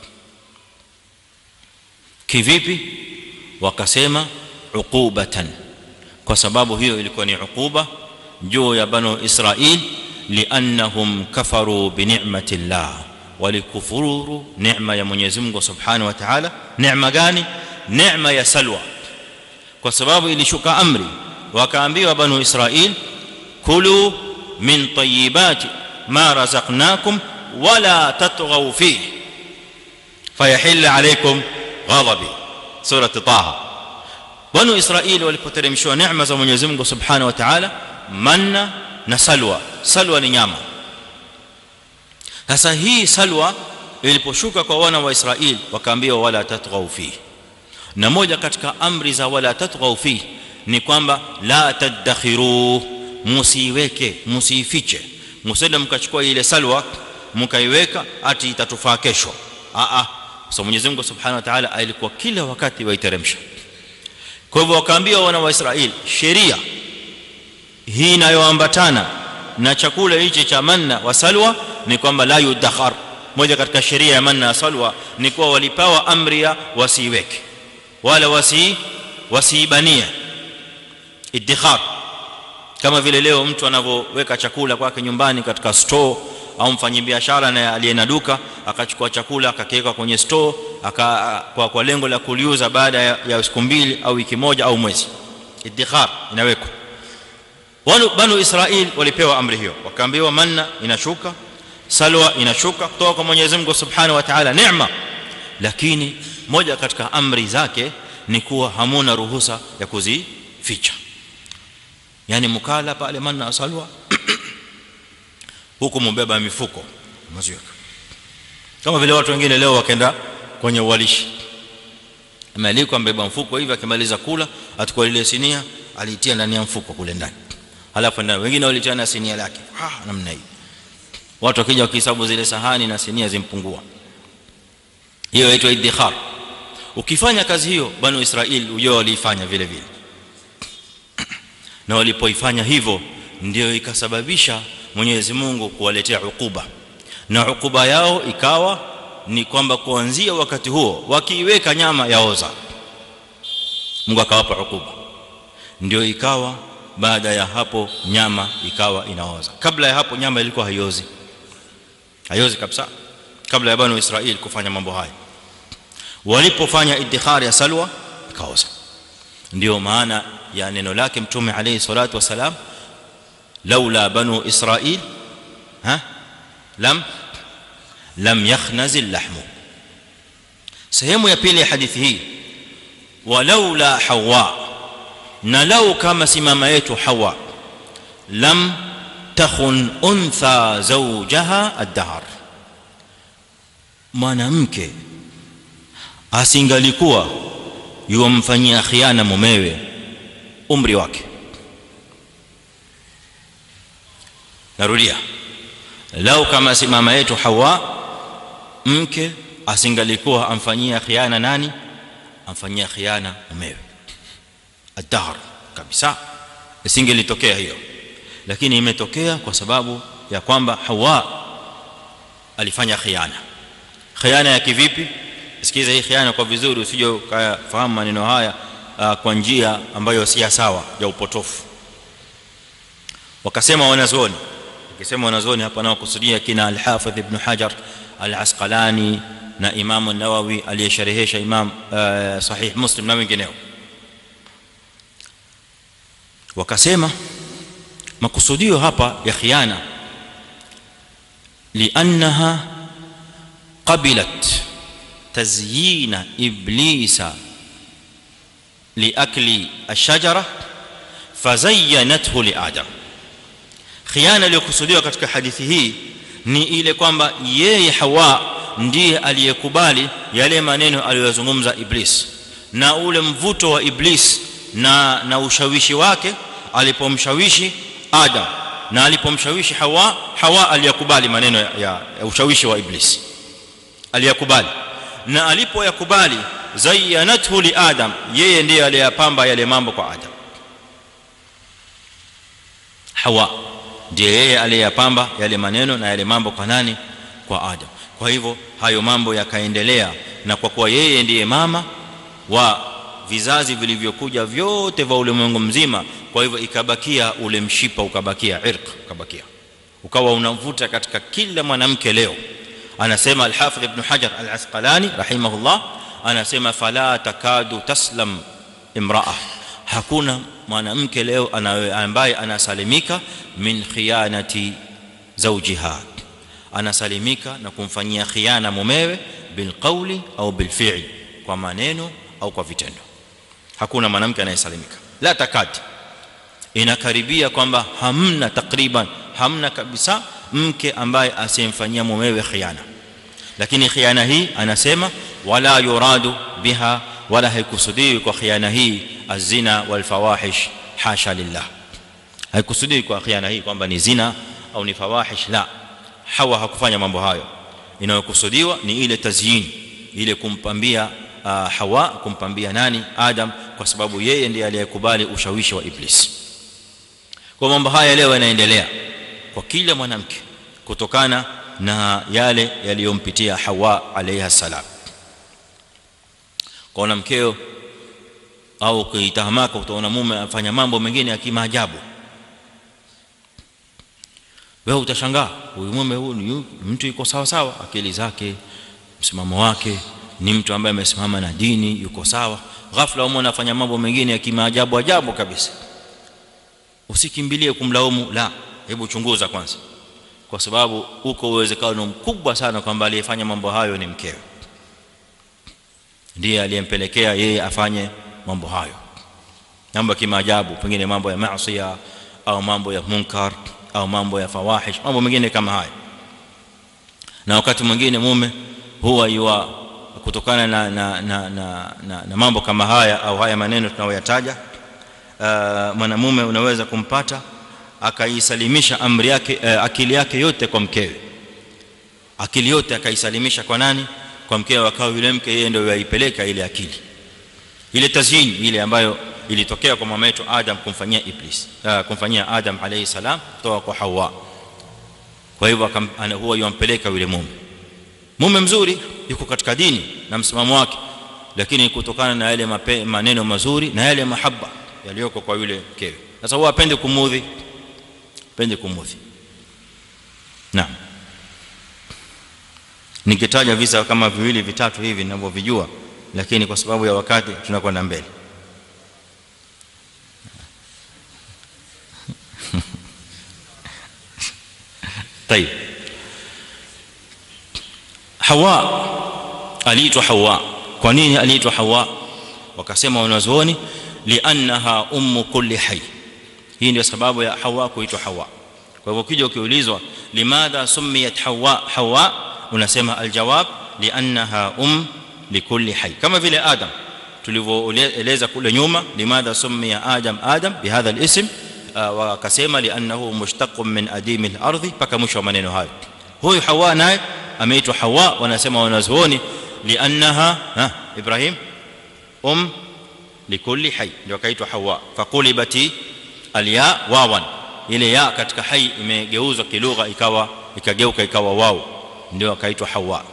kivipi wakasema uqubatan kwa sababu hiyo ilikuwa ni uquba juu ya banu israel liannahum kafaru bi ni'mati llah walikufuru neema ya Mwenyezi Mungu Subhanahu wa Ta'ala neema gani neema ya salwa kwa sababu ilishuka amri wakaambiwa banu Israil kulu min tayyibati ma razaqnakum wala tatghaw fihi fayahilla alaykum ghadabi sura taha banu Israil walipoteremshwa neema za Mwenyezi Mungu Subhanahu wa Ta'ala manna na salwa salwa ni nyama sasa hii salwa iliposhuka kwa wana wa Israeli wakaambiwa wala tatghaw fi na moja katika amri za wala tatghaw fi ni kwamba la tadakhiru musiweke musifiche msende mkachukua ile salwa mkaiweka ati itatufaa kesho a a so Mwenyezi Mungu Subhanahu wa Ta'ala alikuwa kila wakati waiteremsha kwa hivyo wakaambiwa wana wa Israeli sheria hii inayoambatana na chakula hichi cha manna wa salwa ni kwamba la yudakhar moja katika sheria ya manna salwa ni kuwa walipawa amri ya wasiweke wala wasi wasibania idikhar kama vile leo mtu anavyoweka chakula kwake nyumbani katika store au mfanyabiashara na aliyena duka akachukua chakula akakiweka kwenye store aka kwa, kwa lengo la kuliuza baada ya, ya siku mbili au wiki moja au mwezi idikhar inawekwa wanu banu israil walipewa amri hiyo wakaambiwa manna inashuka salwa inashuka kutoka kwa Mwenyezi Mungu Subhanahu wa Ta'ala neema lakini moja katika amri zake ni kuwa hamuna ruhusa ya kuzificha yani mkala pale manna asalwa huku mbeba mifuko maziweka kama vile watu wengine leo wakaenda kwenye uwalishi amealikwa mbeba mfuko hivi akimaliza kula atukua ile sinia aliitia ndani ya mfuko kule ndani halafu ndani wengine walitia na sinia lake ah namna hii watu wakija wakihesabu zile sahani na sinia zimpungua hiyo inaitwa iddikhar ukifanya kazi hiyo banu israeli ujao waliifanya vile vile na walipoifanya hivyo ndio ikasababisha Mwenyezi Mungu kuwaletea ukuba na ukuba yao ikawa ni kwamba kuanzia wakati huo wakiiweka nyama yaoza Mungu akawapa ukuba ndio ikawa baada ya hapo nyama ikawa inaoza kabla ya hapo nyama ilikuwa haiozi haiozi kabisa kabla ya banu Israeli kufanya mambo haya walipofanya iddikhar ya salwa ikaoza ndio maana ya neno lake mtume alayhi salatu wasalam laula banu israil ha lam lam yakhnaz al-lahm sehemu ya pili ya hadithi hii walaula hawa na lau kama si mama yetu hawa lam takhun untha zawjaha ad-dahr mwanamke asingalikuwa yuamfanyia khiana mumewe umri wake narudia lau kama si mama yetu hawa mke asingalikuwa amfanyia khiana nani amfanyia khiana mumewe ad-dahr kabisa isingelitokea hiyo lakini imetokea kwa sababu ya kwamba hawa alifanya khiana khiana ya kivipi sikiza hii khiana kwa vizuri usije ukafahamu maneno haya uh, kwa njia ambayo si sawa ya upotofu wakasema wanazuoni ukisema wanazuoni hapa nao kusudia kina al-Hafidh ibn Hajar al-Asqalani na Imam an-Nawawi aliyesharehesha Imam uh, Sahih Muslim na wengineo wakasema makusudio hapa ya khiana li'annaha qabilat تزيين ابليس لاكل الشجره فزينته لادم khiana iliyokusudiwa katika hadithi hii ni ile kwamba yeye Hawa ndiye aliyekubali yale maneno aliyozungumza Iblis na ule mvuto wa Iblis na na ushawishi wake alipomshawishi Adam na alipomshawishi Hawa Hawa aliyakubali maneno ya, ya, ya ushawishi wa Iblis aliyakubali na alipoyakubali zayyanathu li adam yeye ndiye aliyapamba yale mambo kwa adam hawa ndiye yeye aliyapamba yale maneno na yale mambo kwa nani kwa adam kwa hivyo hayo mambo yakaendelea na kwa kuwa yeye ndiye mama wa vizazi vilivyokuja vyote vya ulimwengu mzima kwa hivyo ikabakia ule mshipa ukabakia irq ukabakia ukawa unavuta katika kila mwanamke leo anasema al-Hafidh Ibn Hajar al-Asqalani rahimahullah anasema fala takadu taslam imra'a hakuna mwanamke leo ambaye anasalimika min khiyanati zawjiha anasalimika na kumfanyia khiana mumewe bil qawli au bil fi'li kwa maneno au kwa vitendo hakuna mwanamke anayesalimika la takati inakaribia kwamba hamna takriban hamna kabisa mke ambaye asimfanyia mumewe khiana lakini khiana hii anasema wala yuradu biha wala haikusudiwi kwa khiana hii azina wal fawahish hasha lillah haikusudiwi kwa khiana hii kwamba ni zina au ni fawahish la hawa hakufanya mambo hayo inayokusudiwa ni ile tazyin ile kumpambia uh, hawa kumpambia nani adam kwa sababu yeye ndiye aliyekubali ushawishi wa iblis kwa mambo haya leo yanaendelea kwa kila mwanamke kutokana na yale yaliyompitia Hawa alayha salam kwa mkeo au kuitahamaka utaona mume afanya mambo mengine ya kimaajabu wewe utashangaa huyu mume huyu mtu yuko sawa sawa akili zake msimamo wake ni mtu ambaye amesimama na dini yuko sawa ghafla umeona afanya mambo mengine ya kimaajabu ajabu kabisa usikimbilie kumlaumu la hebu chunguza kwanza kwa sababu uko uwezekano mkubwa sana kwamba aliyefanya mambo hayo ni mkewe ndiye aliyempelekea yeye afanye mambo hayo mambo ya kimaajabu pengine mambo ya maasi au mambo ya munkar au mambo ya fawahish mambo mengine kama haya na wakati mwingine mume huwa yua kutokana na na, na, na, na, na mambo kama haya au haya maneno tunayoyataja uh, mwanamume unaweza kumpata akaisalimisha amri yake uh, akili yake yote kwa mkewe akili yote akaisalimisha kwa nani kwa mkewe akawa yule mke yeye ndio yaipeleka ile akili ile tazyin ile ambayo ilitokea kwa mama yetu Adam kumfanyia Iblis uh, kumfanyia Adam alayhi salam kutoka kwa Hawa kwa hivyo huwa yumpeleka yule mume mume mzuri yuko katika dini na msimamo wake lakini kutokana na yale maneno mazuri na yale mahaba yaliyoko kwa yule mkewe sasa huwa apende kumudhi apende kumudhi naam nikitaja visa kama viwili vitatu hivi ninavyovijua lakini kwa sababu ya wakati tunakwenda mbele طيب hawa aliitwa hawa kwa nini aliitwa hawa wakasema wanazuoni liannaha ummu kulli hayy hii ndio sababu ya hawa kuitwa hawa kwa hivyo ukija ukiulizwa limadha sumiyat hawa hawa unasema aljawab liannaha um likulli hayy kama vile adam tulivyoeleza kule nyuma limadha sumiya adam adam bihadha alism wakasema liannahu mushtaqun min adim al-ardh paka mwisho wa maneno hayo huyu hawa naye ameitwa hawa wanasema wanazuoni liannaha ha ibrahim um likulli hayy ndio kaitwa hawa faqulibati alya wawan ile ya katika hayy imegeuzwa kilugha ikawa ikageuka ikawa wao ndio akaitwa hawa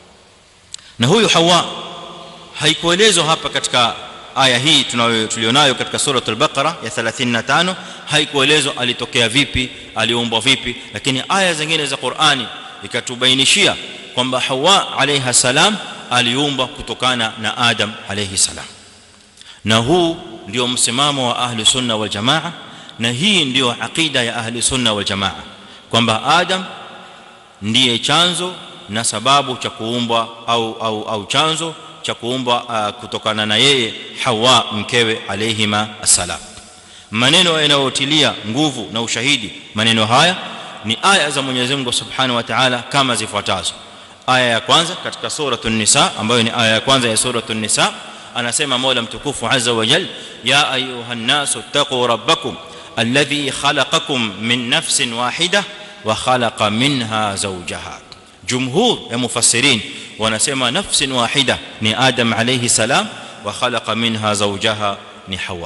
na huyu hawa haikuelezwa hapa katika aya hii tulionayo katika sura al-Baqara ya 35 haikuelezwa alitokea vipi aliumbwa vipi lakini aya zingine za Qur'ani ikatubainishia kwamba Hawa alayha salam aliumbwa kutokana na Adam alayhi salam na huu ndio msimamo wa ahli sunna wal jamaa na hii ndio aqida ya ahli sunna wal jamaa kwamba Adam ndiye chanzo na sababu cha kuumbwa au au au chanzo cha kuumbwa uh, kutokana na yeye Hawa mkewe alayhima assalam maneno yanayotilia nguvu na ushahidi maneno haya ni aya za Mwenyezi Mungu Subhanahu wa Ta'ala kama zifuatazo aya ya kwanza katika sura an-nisa ambayo ni aya ya kwanza ya sura an-nisa anasema Mola mtukufu azza wa jalla ya ayuha nasu taqu rabbakum alladhi khalaqakum min nafsin wahidah wa khalaqa minha zawjaha jumhur ya mufassirin wanasema nafsin wahida ni adam alayhi salam wa khalaqa minha zawjaha ni hawa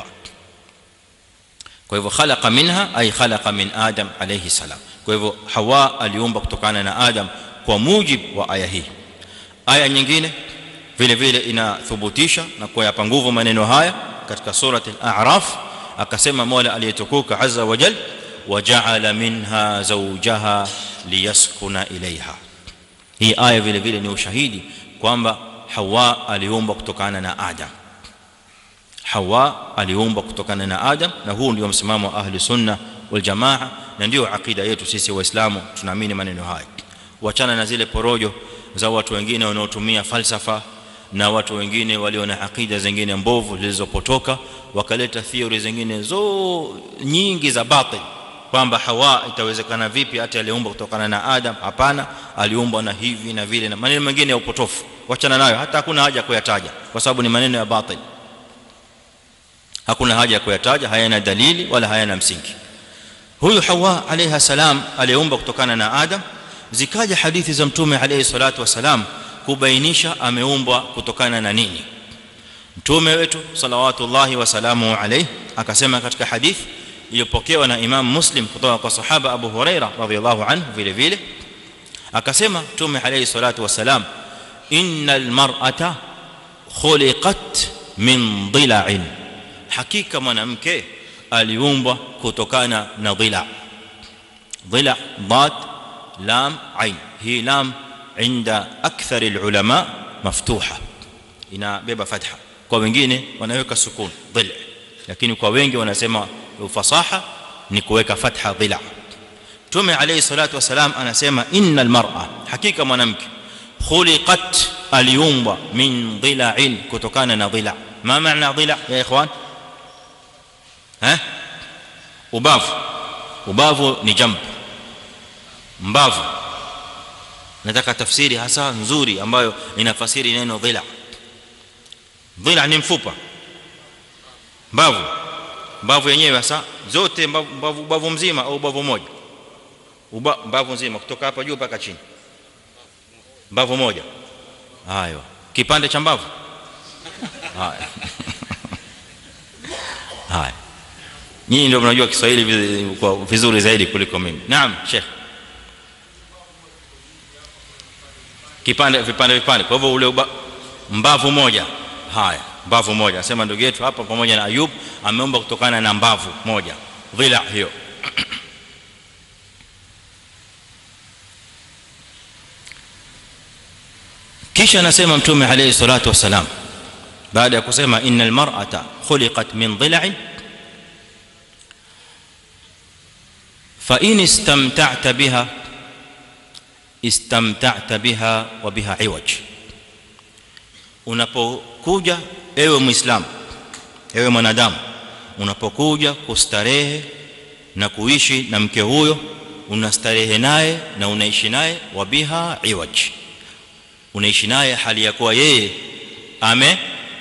kwa hivyo khalaqa minha ay khalaqa min adam alayhi salam kwa hivyo hawa aliumba kutokana na adam kwa mujibu wa aya hii aya nyingine vile vile inathibitisha na kuyapa nguvu maneno haya katika surati al-a'raf akasema mola aliyetukuka azza wa jalla waja'ala minha zawjaha liyaskuna ilayha hii aya vile vile ni ushahidi kwamba Hawa aliumbwa kutokana na Adam Hawa aliumbwa kutokana na Adam na huu ndio msimamo wa ahli sunna wal jamaa na ndio akida yetu sisi waislamu tunaamini maneno haya wachana na zile porojo za watu wengine wanaotumia falsafa na watu wengine walio na akida zingine mbovu zilizopotoka wakaleta theory zingine zo nyingi za batil kwamba Hawa itawezekana vipi hata aliumbwa kutokana na Adam hapana aliumbwa na hivi na vile na maneno mengine ya upotofu wachana nayo hata hakuna haja kuyataja kwa sababu ni maneno ya batil hakuna haja ya kuyataja hayana dalili wala hayana msingi huyu Hawa alayha salam aliumbwa kutokana na Adam zikaja hadithi za mtume alayhi salatu wasalam kubainisha ameumbwa kutokana na nini mtume wetu salawatullahi wasalamu alayhi akasema katika hadithi iliyopokewa na Imam Muslim kutoka kwa sahaba Abu Huraira radhiyallahu anhu vile vile akasema mtume alayhi salatu wasalam innal mar'ata khuliqat min dhila'in hakika mwanamke aliumbwa kutokana na dhila dhila dad lam ain hii lam inda akthar alulama maftuha inabeba fatha kwa wengine wanaweka sukun dhil lakini kwa wengi wanasema ufasaha ni kuweka fatha dhila Mtume alayhi salatu wasalam anasema innal mar'a hakika mwanamke khuliqat aliumbwa min dhila'in kutokana na dhila ma maana dhila ya ikhwan eh ubavu ubavu ni jamb mbavu nataka tafsiri hasa nzuri ambayo inafasiri neno dhila dhila ni mfupa mbavu mbavu yenyewe hasa zote mbavu mbavu mzima au mbavu moja uba mbavu nzima kutoka hapa juu mpaka chini mbavu moja hayo kipande cha mbavu haya haya nyinyi ndio mnajua Kiswahili kwa vizuri zaidi kuliko mimi naam sheikh kipande vipande vipande kwa hivyo ule uba, mbavu moja haya mbavu moja sema ndugu yetu hapa pamoja na Ayub ameomba kutokana na mbavu moja dhila hiyo kisha anasema mtume alayhi salatu wasalam baada ya kusema innal mar'ata khuliqat min dhila'in fa in istamta'ta biha istamta'ta biha wa biha iwaj unapokuja ewe muislam ewe mwanadamu unapokuja kustarehe na kuishi na mke huyo unastarehe naye na unaishi naye wa biha iwaj unaishi naye hali ya kuwa yeye ame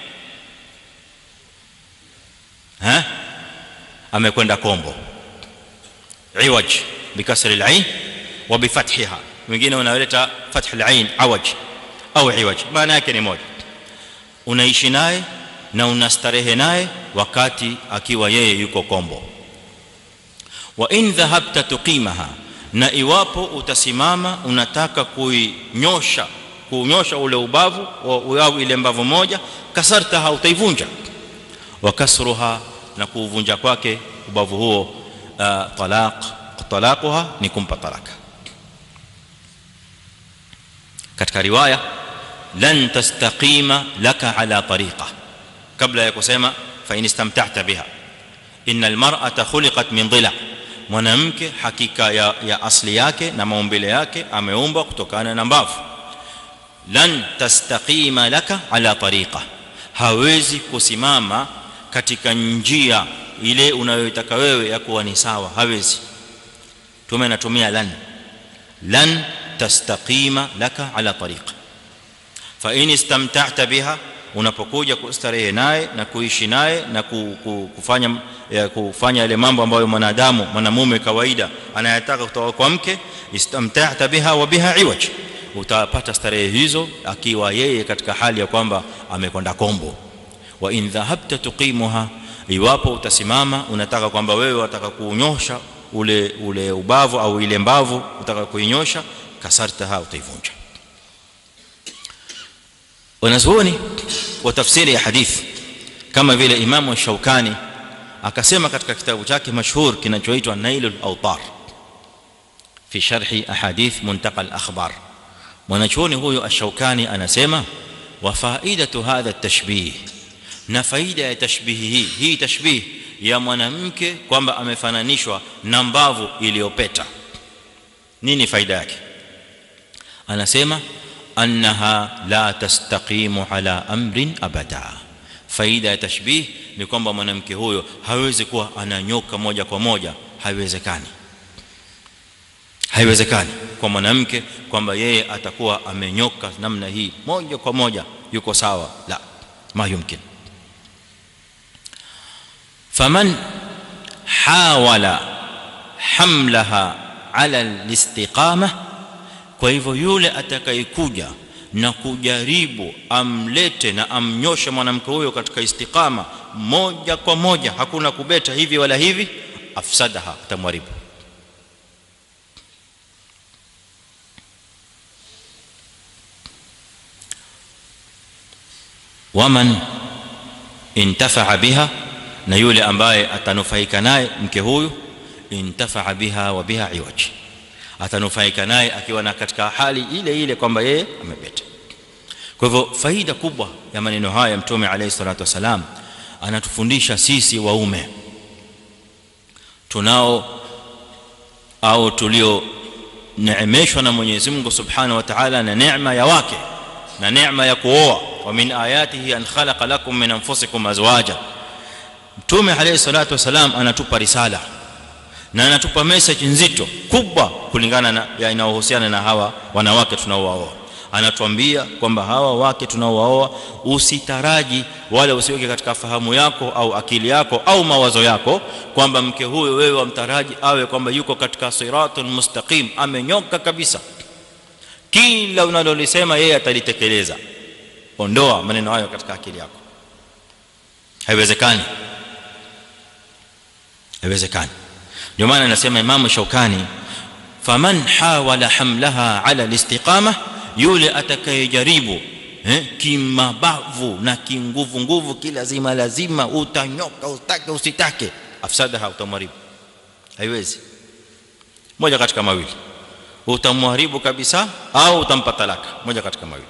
ha amekwenda kombo iwaj bikasri al-ain wa bifathiha wengine wanaleta fath al-ain awaj au iwaj maana yake ni moja unaishi naye na unastarehe naye wakati akiwa yeye yuko kombo wa in dhahabta tuqimaha na iwapo utasimama unataka kuinyosha kunyosha ule ubavu au ile mbavu moja kasartaha utaivunja wa kasruha na kuuvunja kwake ubavu huo uh, talaq talaquha ni kumpa talaka katika riwaya lan tastaqima laka ala tariqa kabla ya kusema fa in istamta'ta biha innal mar'ata khuliqat min dhila mwanamke hakika ya, ya asli yake na maumbile yake ameumbwa kutokana na mbavu lan tastaqima laka ala tariqa hawezi kusimama katika njia ile unayotaka wewe ya kuwa ni sawa hawezi tume natumia lan lan tastaqima laka ala tariqa fa in istamta'ta biha unapokuja kustarehe naye na kuishi naye na kufanya kufanya yale mambo ambayo mwanadamu mwanamume kawaida anayataka kutoka kwa mke istamta'ta biha wa biha iwaj utapata starehe hizo akiwa yeye katika hali ya kwamba amekwenda kombo wa in dhahabta tuqimuha iwapo utasimama unataka kwamba wewe unataka kuunyosha ule ule ubavu au ile mbavu unataka kuinyosha kasartaha utaivunja wanazuoni wa tafsiri ya hadithi kama vile imamu shaukani akasema katika kitabu chake mashhur kinachoitwa nailul awtar fi sharhi ahadith muntaqa al-akhbar mwanachuoni huyo ash-shaukani anasema wa faidatu hadha at-tashbih na faida ya tashbihi hii hii tashbih ya mwanamke kwamba amefananishwa na mbavu iliyopeta nini faida yake anasema annaha la tastaqimu ala amrin abada faida ya tashbih ni kwamba mwanamke huyo hawezi kuwa ananyoka moja kwa moja haiwezekani haiwezekani kwa mwanamke kwamba yeye atakuwa amenyoka namna hii moja kwa moja yuko sawa la ma yumkin faman hawala hamlaha ala alistiqama kwa hivyo yule atakayekuja na kujaribu amlete na amnyoshe mwanamke huyo katika istiqama moja kwa moja hakuna kubeta hivi wala hivi afsadaha atamharibu waman intafa'a biha na yule ambaye atanufaika naye mke huyu intafa'a biha wa biha iwaj atanufaika naye akiwa na katika hali ile ile kwamba yeye amepeta kwa hivyo faida kubwa ya maneno haya mtume alayhi salatu wasalam anatufundisha sisi waume tunao au tulio neemeshwa na Mwenyezi Mungu Subhanahu wa Ta'ala na neema ya wake na neema ya kuoa wa min ayatihi an khalaqa lakum min anfusikum azwaja mtume alayhi salatu wasalam anatupa risala na anatupa message nzito kubwa kulingana na inayohusiana na hawa wanawake tunaowaoa anatuambia kwamba hawa wake tunaowaoa usitaraji wala usiweke katika fahamu yako au akili yako au mawazo yako kwamba mke huyo wewe wamtaraji awe kwamba yuko katika siratul mustaqim amenyoka kabisa kila unalolisema yeye atalitekeleza ondoa maneno hayo katika akili yako haiwezekani haiwezekani ndio maana nasema Imam Shaukani faman hawala hamlaha ala alistiqama yule atakayejaribu eh kimabavu na kinguvu nguvu kilazima lazima utanyoka utake usitake afsadaha utamharibu haiwezi moja katika mawili utamharibu kabisa au utampa talaka moja katika mawili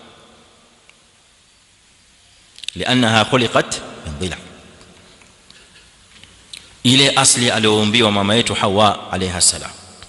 لانها خلقت من ضلع ile asli aliyoumbiwa mama yetu Hawa alayha salam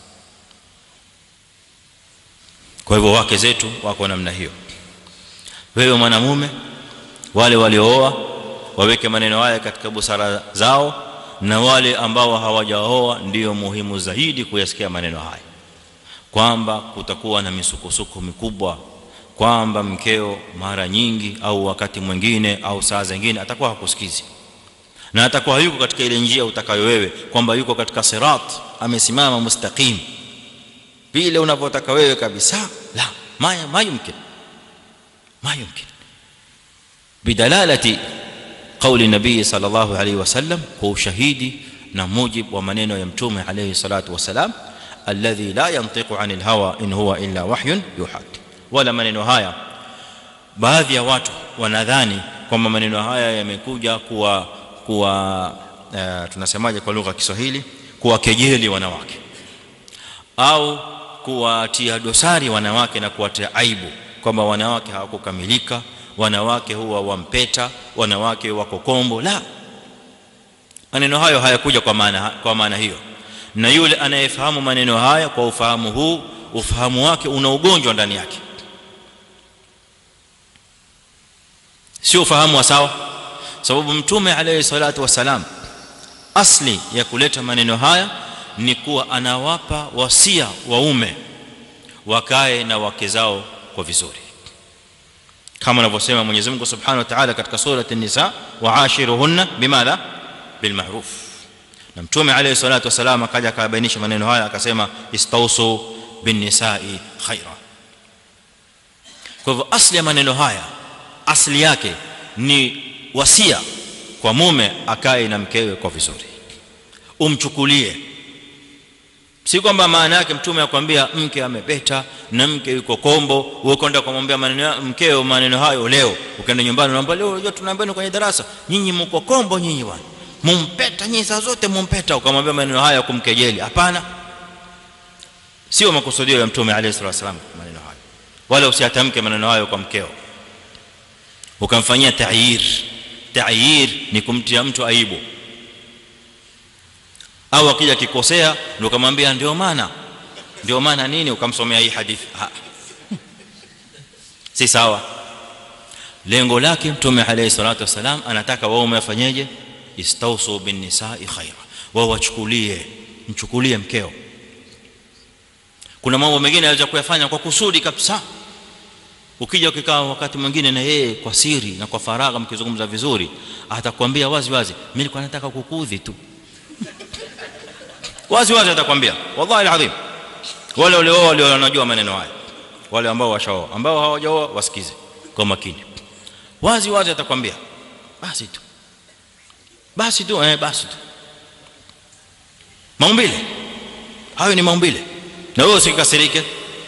kwa hivyo wake zetu wako namna hiyo wewe mwanamume wale waliooa waweke maneno haya katika busara zao na wale ambao hawajaoa ndio muhimu zaidi kuyasikia maneno haya kwamba kutakuwa na misukosuko mikubwa kwamba mkeo mara nyingi au wakati mwingine au saa zingine atakuwa hakusikizi na atakuwa yuko katika ile njia utakayo wewe kwamba yuko katika sirat amesimama mustaqim vile unavyotaka wewe kabisa la ma ma yumkin ma yumkin bidalalati قول النبي صلى الله عليه وسلم هو شهيدي na mujib wa maneno ya mtume alayhi salatu wasalam alladhi la yantiqu anil hawa in huwa illa wahyun yuha wala maneno haya baadhi ya watu wanadhani kwamba maneno haya yamekuja kuwa kuwa uh, tunasemaje kwa lugha ya Kiswahili kuwakejeli wanawake au kuwatia dosari wanawake na kuwatia aibu kwamba wanawake hawakukamilika wanawake huwa wampeta wanawake wako kombo la maneno hayo hayakuja kwa maana kwa maana hiyo na yule anayefahamu maneno haya kwa ufahamu huu ufahamu wake una ugonjwa ndani yake sio ufahamu wa sawa sababu mtume alayhi salatu wasalam asli ya kuleta maneno haya ni kuwa anawapa wasia waume wakae na wake zao kwa vizuri kama anavyosema Mwenyezi Mungu Subhanahu wa Ta'ala katika sura an-Nisa wa'ashiruhunna bimadha bilma'ruf na mtume alayhi salatu wasalam akaja akabainisha maneno haya akasema istausu bin nisa'i khaira kwa hivyo asli ya maneno haya asli yake ni wasia kwa mume akae na mkewe kwa vizuri umchukulie si kwamba maana yake mtume akwambia mke amepeta na mke yuko kombo wewe kwenda kumwambia maneno mkeo maneno hayo leo ukaenda nyumbani unaomba leo unajua tunaambiwa kwenye darasa nyinyi mko kombo nyinyi bwana mumpeta nyinyi saa zote mumpeta ukamwambia maneno haya kumkejeli hapana sio makusudio ya mtume alayhi salatu wasallam maneno hayo wala usiatamke maneno hayo kwa mkeo ukamfanyia ta'yir ta'yir ni kumtia mtu aibu au akija kikosea ndio kumwambia ndio maana ndio maana nini ukamsomea hii hadithi ha. si sawa lengo lake mtume alayhi salatu wasalam anataka waume wafanyeje istausu bin nisa'i khaira wao wachukulie mchukulie mkeo kuna mambo mengine anaweza kuyafanya kwa kusudi kabisa ukija ukikaa wakati mwingine na yeye kwa siri na kwa faragha mkizungumza vizuri atakwambia wazi wazi mimi nilikuwa nataka kukudhi tu wazi wazi atakwambia wallahi alazim wale wale wale wanajua maneno haya wale ambao washaoa ambao hawajaoa wasikize kwa makini wazi wazi atakwambia basi tu basi tu eh basi tu maumbile hayo ni maumbile na wewe usikasirike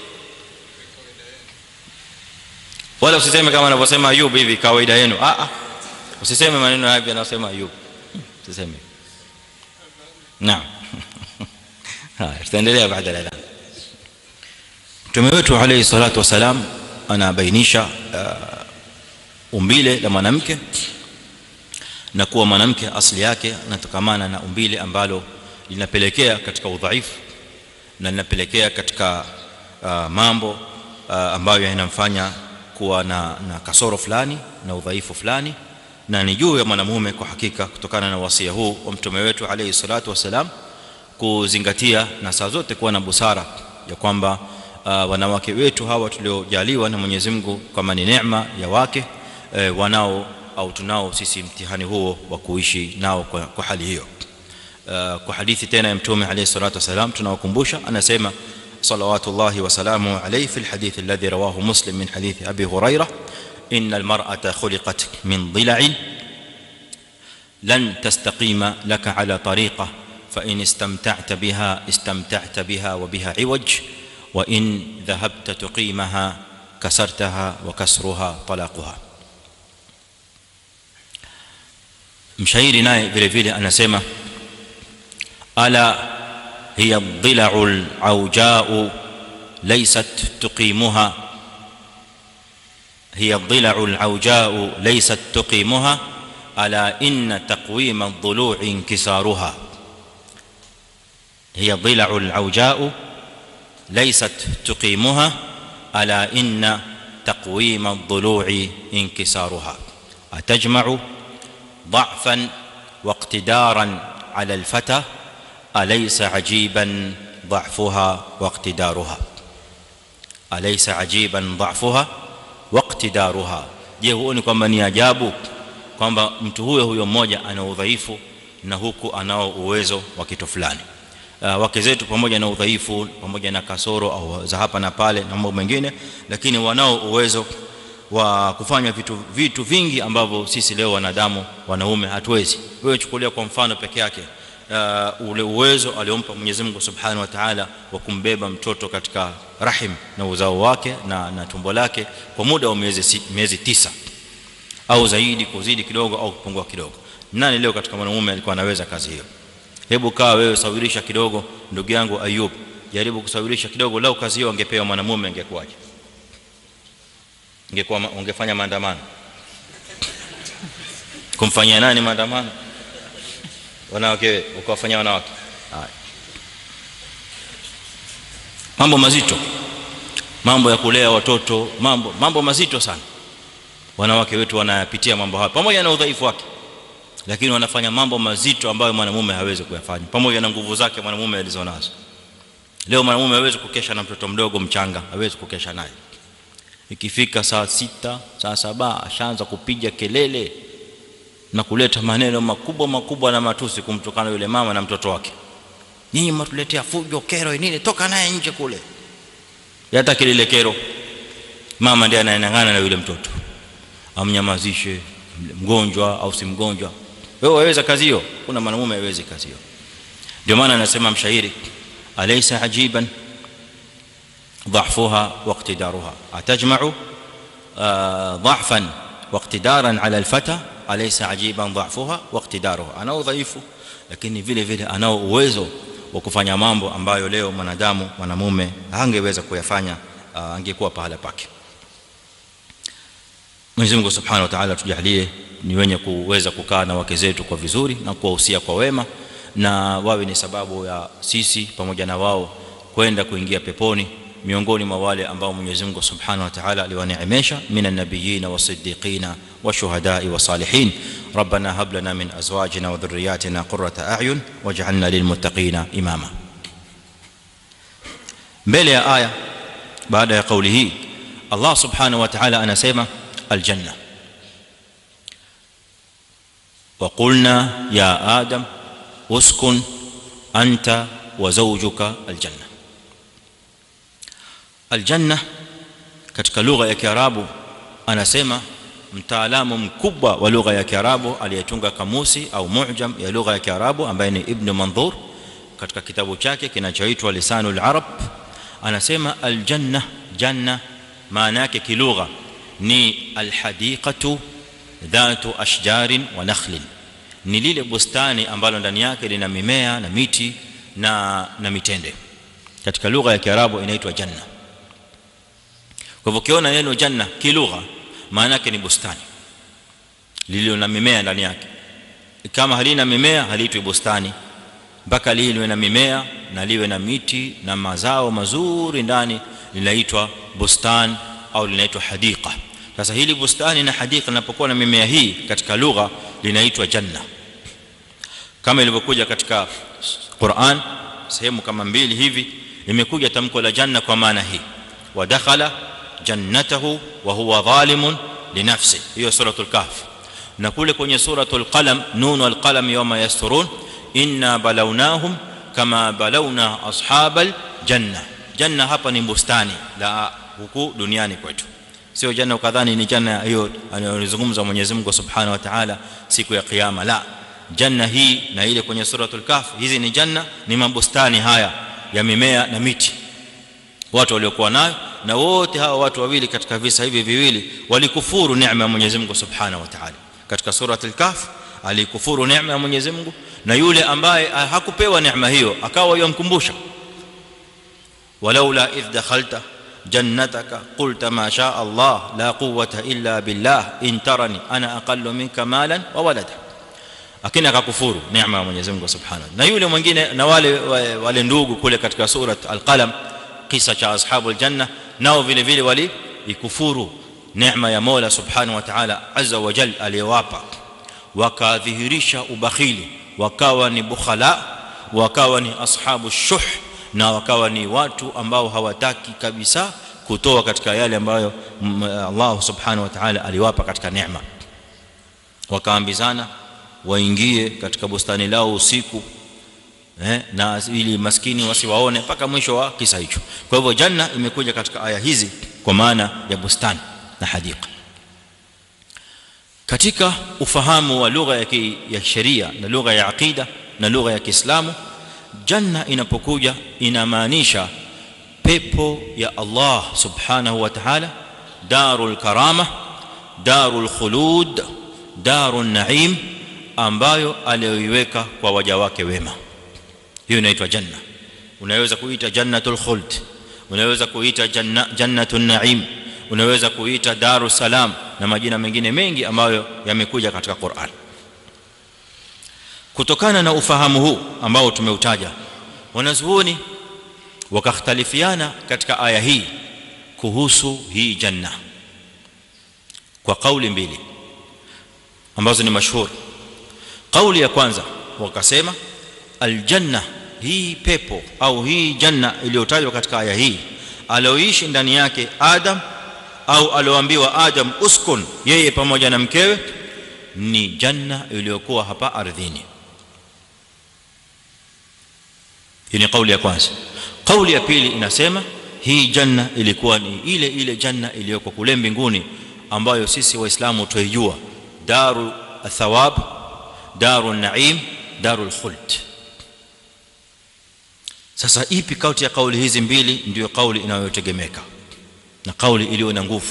wala usiseme kama anavyosema Ayub hivi kawaida yenu a a usiseme maneno haya anasema Ayub usiseme naam haya tutaendelea baada ya adhan mtume wetu alayhi salatu wasalam anabainisha umbile la mwanamke na kuwa mwanamke asili yake anatokamana na umbile ambalo linapelekea katika udhaifu na linapelekea katika uh, mambo uh, ambayo yanamfanya kuwa na, na kasoro fulani na udhaifu fulani na ni juu ya mwanamume kwa hakika kutokana na wasia huu wa mtume wetu alayhi salatu wasalam kuzingatia na saa zote kuwa na busara ya kwamba uh, wanawake wetu hawa tuliojaliwa na Mwenyezi Mungu kama ni neema ya wake eh, wanao au tunao sisi mtihani huo wa kuishi nao kwa, kwa hali hiyo uh, kwa hadithi tena ya mtume alayhi salatu wasalam tunawakumbusha anasema salawatullahi wa salamu alayhi fi alhadith alladhi rawahu muslim min hadith abi hurairah ان المراه خلقت من ضلع لن تستقيم لك على طريقه فان استمتعت بها استمتعت بها وبها عوج وان ذهبت تقيمها كسرتها وكسرها طلاقها mshairi naye vile vile anasema ala hiya dhila'ul auja'u laysat tuqimuha هي الضلع العوجاء ليست تقيمها الا ان تقويم الضلوع انكسارها هي الضلع العوجاء ليست تقيمها الا ان تقويم الضلوع انكسارها اتجمع ضعفا واقتدارا على الفتى اليس عجيبا ضعفها واقتدارها اليس عجيبا ضعفها waqtidaruha je huoni kwamba ni ajabu kwamba mtu huyo huyo mmoja ana udhaifu na huku anao uwezo wa kitu fulani uh, wake zetu pamoja na udhaifu pamoja na kasoro au za hapa na pale na mambo mengine lakini wanao uwezo wa kufanya vitu vitu vingi ambavyo sisi leo wanadamu wanaume hatuwezi wewe chukulia kwa mfano peke yake uh, ule uwezo aliompa Mwenyezi Mungu Subhanahu wa Ta'ala wa kumbeba mtoto katika rahim na uzao wake na, na tumbo lake kwa muda wa miezi miezi tisa au zaidi kuzidi kidogo au kupungua kidogo nani leo katika mwanamume alikuwa anaweza kazi hiyo hebu kaa wewe sawirisha kidogo ndugu yangu Ayub jaribu kusawirisha kidogo lao kazi hiyo angepewa mwanamume angekuwaje ingekuwa ungefanya maandamano kumfanyia nani maandamano wanawake ukawafanyia wanawake haya mambo mazito mambo ya kulea watoto mambo mambo mazito sana wanawake wetu wanayapitia mambo haya pamoja na udhaifu wake lakini wanafanya mambo mazito ambayo mwanamume hawezi kuyafanya pamoja na nguvu zake mwanamume alizonazo leo mwanamume hawezi kukesha na mtoto mdogo mchanga hawezi kukesha naye ikifika saa sita saa saba ashaanza kupiga kelele na kuleta maneno makubwa makubwa na matusi kumtukana yule mama na mtoto wake nyinyi mtuletea fujo kero nini toka naye nje kule hata kile kero mama ndiye anayenangana na yule mtoto amnyamazishe mgonjwa au si mgonjwa wewe waweza kazi hiyo kuna mwanamume hawezi kazi hiyo ndio maana anasema mshairi alaysa ajiban ضعفها واقتدارها اتجمع ضعفا واقتدارا على الفتى أليس عجيبا ضعفها واقتدارها ana udhaifu lakini vile vile anao uwezo wa kufanya mambo ambayo leo mwanadamu mwanamume hangeweza kuyafanya angekuwa pahala pake Mwenyezi Mungu Subhanahu wa Ta'ala tujalie ni wenye kuweza kukaa na wake zetu kwa vizuri na kuwahusia kwa wema na wawe ni sababu ya sisi pamoja na wao kwenda kuingia peponi miongoni mwa wale ambao Mwenyezi Mungu Subhanahu wa Ta'ala aliwaneemesha minan nabiyyin wasiddiqin washuhada'i wasalihin ربنا هب لنا من ازواجنا وذرياتنا قرة اعين واجعلنا للمتقين اماما mbele ya aya baada ya kauli hii Allah subhanahu wa ta'ala anasema aljanna وقلنا يا ادم اسكن انت وزوجك الجنه aljanna katika lugha ya kiarabu anasema mtaalamu mkubwa wa lugha ya kiarabu aliyetunga kamusi au mu'jam ya lugha ya kiarabu ambaye ni ibn manzur katika kitabu chake kinachoitwa lisanul arab anasema aljanna janna maana yake kilugha ni alhadiqatu dhatu ashjarin wa nakhlin ni lile bustani ambalo ndani yake lina mimea na miti na na mitende katika lugha ya kiarabu inaitwa janna kwa hivyo ukiona neno janna kilugha maana yake ni bustani lililo na mimea ndani yake kama halina mimea haliitwi bustani mpaka liwe na mimea na liwe na miti na mazao mazuri ndani linaitwa bustan au linaitwa hadiqa sasa hili bustani na hadiqa linapokuwa na mimea hii katika lugha linaitwa janna kama ilivyokuja katika Qur'an sehemu kama mbili hivi imekuja tamko la janna kwa maana hii wa dakhala jannatahu wa huwa zalimun li nafsi hiyo suratul kahf na kule kwenye suratul qalam nun wal qalam yawma yasturun inna balawnahum kama balawna ashabal janna janna hapa ni bustani la huku duniani kwetu sio janna ukadhani ni janna hiyo anayozungumza Mwenyezi Mungu Subhanahu wa Ta'ala siku ya kiyama la janna hii na ile kwenye suratul kahf hizi ni janna ni mabustani haya ya mimea na miti watu waliokuwa nayo na wote hawa watu wawili katika visa hivi viwili walikufuru neema ya Mwenyezi Mungu Subhanahu wa Ta'ala katika suratul kahf alikufuru neema ya Mwenyezi Mungu na yule ambaye hakupewa neema hiyo akawa yomkumbusha walaula idh dakhalta jannataka qulta ma sha Allah la quwwata illa billah in tarani ana aqallu minka malan wa walada akina akakufuru neema ya Mwenyezi Mungu Subhanahu na yule mwingine na wale wale ndugu kule katika surat al-qalam kisa cha ashabul janna nao vile vile wali ikufuru neema ya Mola Subhanahu wa Ta'ala azza wa jalla aliyowapa wakadhihirisha ubakhili wakawa ni bukhala wakawa ni ashabu shuh na wakawa ni watu ambao hawataki kabisa kutoa katika yale ambayo Allah Subhanahu wa Ta'ala aliwapa katika neema wakaambizana waingie katika bustani lao usiku eh na ili maskini wasiwaone mpaka mwisho wa kisa hicho kwa hivyo janna imekuja katika aya hizi kwa maana ya bustani na hadiqa katika ufahamu wa lugha ya ya sheria na lugha ya aqida na lugha ya Kiislamu janna inapokuja inamaanisha pepo ya Allah subhanahu wa ta'ala darul karama darul khulud darun naim ambayo aliyoiweka kwa waja wake wema hiyo inaitwa janna unaweza kuita jannatul khuld unaweza kuita janna jannatun naim unaweza kuita darus salam na majina mengine mengi ambayo yamekuja katika Qur'an kutokana na ufahamu huu ambao tumeutaja wanazuoni wakakhtalifiana katika aya hii kuhusu hii janna kwa kauli mbili ambazo ni mashhur kauli ya kwanza wakasema aljanna hii pepo au hii janna iliyotajwa katika aya hii alioishi ndani yake adam au alioambiwa adam uskun yeye pamoja na mkewe ni janna iliyokuwa hapa ardhini hii ni kauli ya kwanza kauli ya pili inasema hii janna ilikuwa ni ile ile janna iliyoko kule mbinguni ambayo sisi waislamu tuijua daru athawab daru naim darul khuld sasa ipi kati ya kauli hizi mbili ndio kauli inayotegemeka na kauli iliyo na nguvu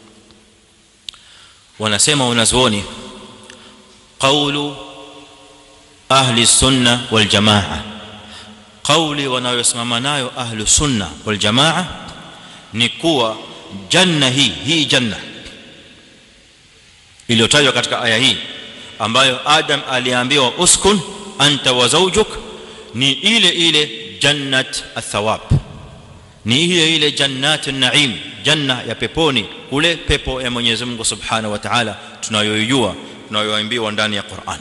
wanasema wanazuoni qawlu ahli sunna wal jamaa kauli wanayosimama nayo ahli sunna wal jamaa ni kuwa janna hii hii janna iliyotajwa katika aya hii ambayo adam aliambiwa uskun anta wa zawjuk ni ile ile jannat athawab ni ile ile jannatun naim janna ya peponi kule pepo ya Mwenyezi Mungu Subhanahu wa Ta'ala tunayoijua tunayoambiwa ndani ya Qur'an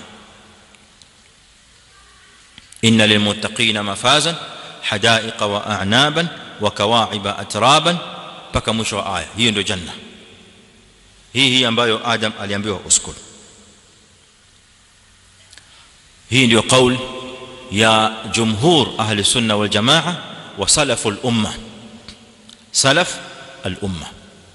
inna lilmuttaqina mafazan hadaiqa wa a'naban wa kawa'iba atraban paka mwisho wa aya hiyo ndio janna hii hii ambayo Adam aliambiwa uskun hii ndio kauli ya jumhur ahli sunna wal jamaa wa salaful umma salaf al umma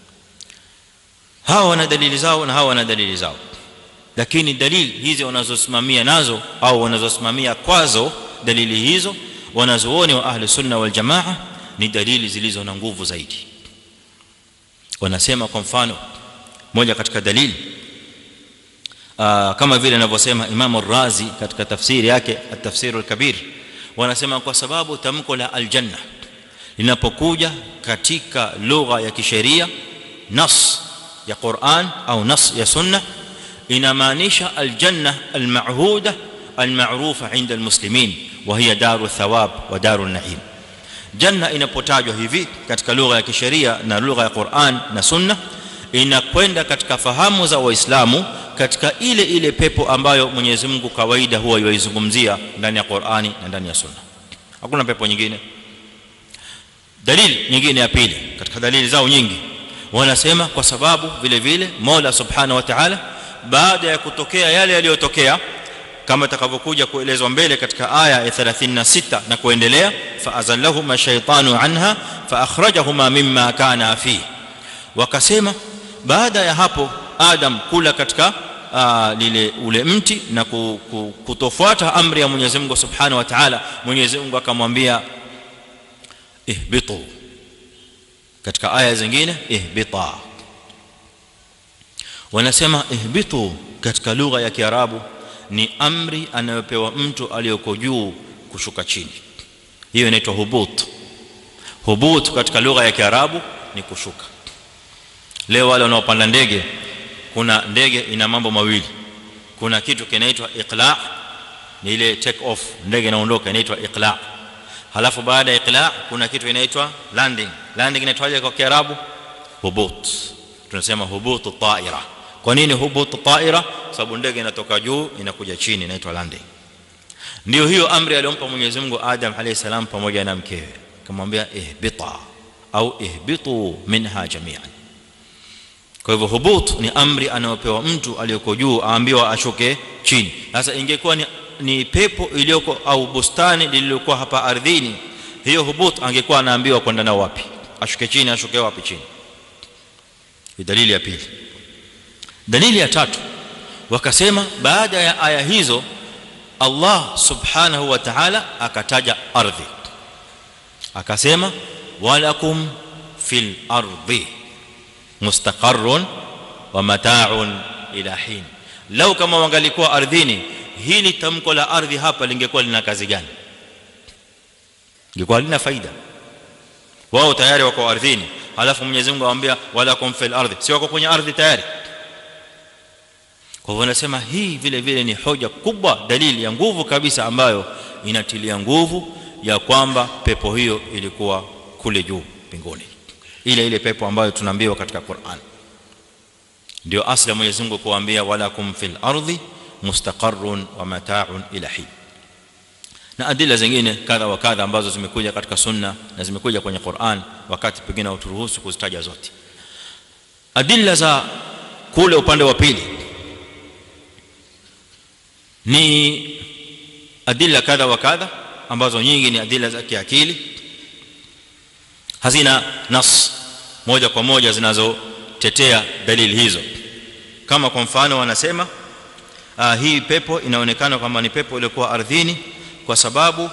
hawa wana dalili zao na hawa wana dalili zao lakini dalili hizi wanazosimamia nazo au wanazosimamia kwazo dalili hizo wanazuoni wa ahli sunna wal jamaa ni dalili zilizo na nguvu zaidi wanasema kwa mfano moja katika dalili kama vile anavyosema Imam Ar-Razi katika tafsiri yake at-Tafsir al-Kabir wanasema kwa sababu tamko la al-janna linapokuja katika lugha ya kisheria nas ya Qur'an au nas ya sunna inamaanisha al-janna al-ma'huda al-ma'rufa 'inda al-muslimin wa hiya daru thawab wa daru an-na'im janna inapotajwa hivi katika lugha ya kisheria na lugha ya Qur'an na sunna inakwenda katika fahamu za waislamu katika ile ile pepo ambayo Mwenyezi Mungu kawaida huwa yuizungumzia ndani ya Qur'ani na ndani ya sunna hakuna pepo nyingine dalili nyingine ya pili katika dalili zao nyingi wanasema kwa sababu vile vile Mola Subhanahu wa Ta'ala baada ya kutokea yale yaliyotokea kama takavyokuja kuelezwa mbele katika aya ya 36 na kuendelea fa azallahuma shaytanu anha fa akhrajahuma mimma kana fi wakasema baada ya hapo adam kula katika uh, lile ule mti na kutofuata amri ya Mwenyezi Mungu Subhanahu wa Ta'ala Mwenyezi Mungu akamwambia ihbitu katika aya zingine ihbita wanasema ihbitu katika lugha ya Kiarabu ni amri anayopewa mtu aliyoko juu kushuka chini hiyo inaitwa hubut hubut katika lugha ya Kiarabu ni kushuka leo wale wanaopanda ndege kuna ndege ina mambo mawili kuna kitu kinaitwa iqla ni ile take off ndege inaondoka inaitwa iqla halafu baada ya iqla kuna kitu inaitwa landing landing inaitwaje kwa kiarabu hubut tunasema hubut taira kwa nini hubut taira sababu ndege inatoka juu inakuja chini inaitwa landing ndio hiyo amri aliyompa Mwenyezi Mungu Adam alayhi salam pamoja na mkewe akamwambia ihbita au ihbitu minha jami'an kwa hivyo hubut ni amri anayopewa mtu aliyoko juu aambiwa ashuke chini sasa ingekuwa ni, ni pepo iliyoko au bustani lililokuwa hapa ardhini hiyo hubut angekuwa anaambiwa kwenda nao wapi ashuke chini ashuke wapi chini ni dalili ya pili dalili ya tatu wakasema baada ya aya hizo Allah subhanahu wa ta'ala akataja ardhi akasema walakum fil ardi mustaqarrun wa mata'un ila hin law kama wangalikuwa ardhini hili tamko la ardhi hapa lingekuwa lina kazi gani lingekuwa lina faida wao tayari wako ardhini halafu Mwenyezi Mungu awaambia walakum fil ardi si wako kwenye ardhi tayari kwa hivyo nasema hii vile vile ni hoja kubwa dalili ya nguvu kabisa ambayo inatilia nguvu ya kwamba pepo hiyo ilikuwa kule juu mbinguni ile ile pepo ambayo tunaambiwa katika Qur'an ndio asli ya Mwenyezi Mungu kuambia walakum fil ardi mustaqarrun wa mata'un ila hin na adila zingine kadha wa kadha ambazo zimekuja katika sunna na zimekuja kwenye Qur'an wakati pengine uturuhusu kuzitaja zote adila za kule upande wa pili ni adila kadha wa kadha ambazo nyingi ni adila za kiakili hazina nas moja kwa moja zinazotetea dalili hizo kama kwa mfano wanasema uh, hii pepo inaonekana kwamba ni pepo iliyokuwa ardhini kwa sababu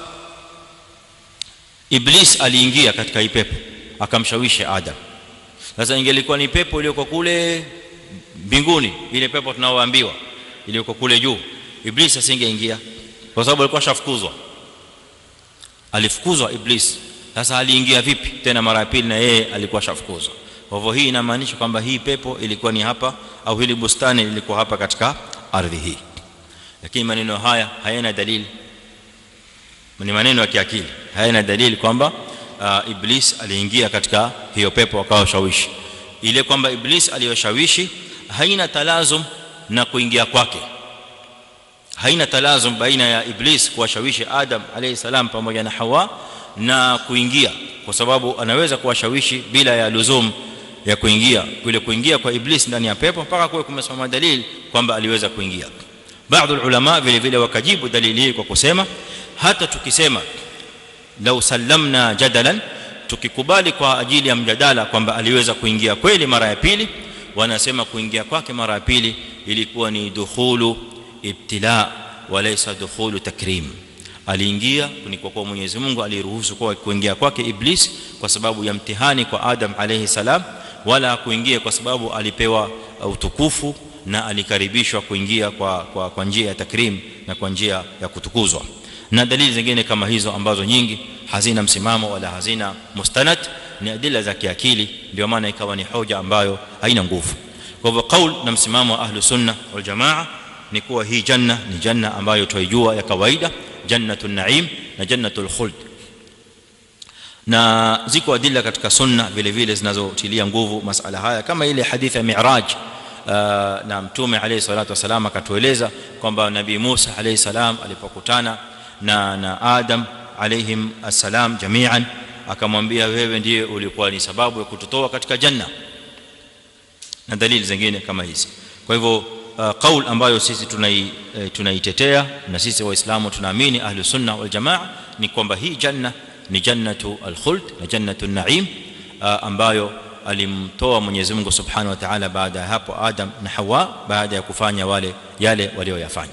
iblis aliingia katika hii pepo akamshawishi adam sasa ingelikuwa ni pepo iliyokuwa kule mbinguni ile pepo tunaoambiwa iliyokuwa kule juu iblis asingeingia kwa sababu alikuwa shafukuzwa alifukuzwa iblis sasa aliingia vipi tena mara ya pili na yeye alikuwa shafukuzwa kwa hivyo hii inamaanisha kwamba hii pepo ilikuwa ni hapa au hili bustani lilikuwa hapa katika ardhi hii lakini maneno haya hayana dalili ni maneno ya kiakili hayana dalili kwamba uh, iblis aliingia katika hiyo pepo akawa shawishi ile kwamba iblis aliyoshawishi haina talazum na kuingia kwake haina talazum baina ya iblis kuwashawishi adam alayhi salam pamoja na hawa na kuingia kwa sababu anaweza kuwashawishi bila ya luzum ya kuingia kule kuingia kwa iblis ndani ya pepo mpaka kuwe kumesimama dalili kwamba aliweza kuingia baadhi ulama vile vile wakajibu dalili hii kwa kusema hata tukisema lau sallamna jadalan tukikubali kwa ajili ya mjadala kwamba aliweza kuingia kweli mara ya pili wanasema kuingia kwake mara ya pili ilikuwa ni dukhulu ibtila walaysa dukhulu takrim aliingia ni kwa kuwa Mwenyezi Mungu aliruhusu kwa kuingia kwake iblis kwa sababu ya mtihani kwa Adam alayhi salam wala kuingia kwa sababu alipewa utukufu na alikaribishwa kuingia kwa kwa, kwa njia ya takrim na kwa njia ya kutukuzwa na dalili zingine kama hizo ambazo nyingi hazina msimamo wala hazina mustanad ni adila za kiakili ndio maana ikawa ni hoja ambayo haina nguvu kwa hivyo kaul na msimamo wa ahlu sunna wal jamaa ni kuwa hii janna ni janna ambayo tuijua ya kawaida jannatul naim na jannatul khuld na ziko adilla katika sunna vile vile zinazotilia nguvu masala haya kama ile hadithi ya mi'raj na mtume alayhi salatu wasalam akatueleza kwamba nabii Musa alayhi salam alipokutana na na Adam alayhim assalam jami'an akamwambia wewe ndiye ulikuwa ni sababu ya kututoa katika janna na dalili zingine kama hizi kwa hivyo qaul ambayo sisi tunai tunaitetea na sisi waislamu tunaamini ahlu sunna wal jamaa ni kwamba hii janna ni jannatu al-khuld na jannatu an-na'im ambayo alimtoa Mwenyezi Mungu Subhanahu wa Ta'ala baada ya hapo Adam na Hawa baada ya kufanya wale yale walioyafanya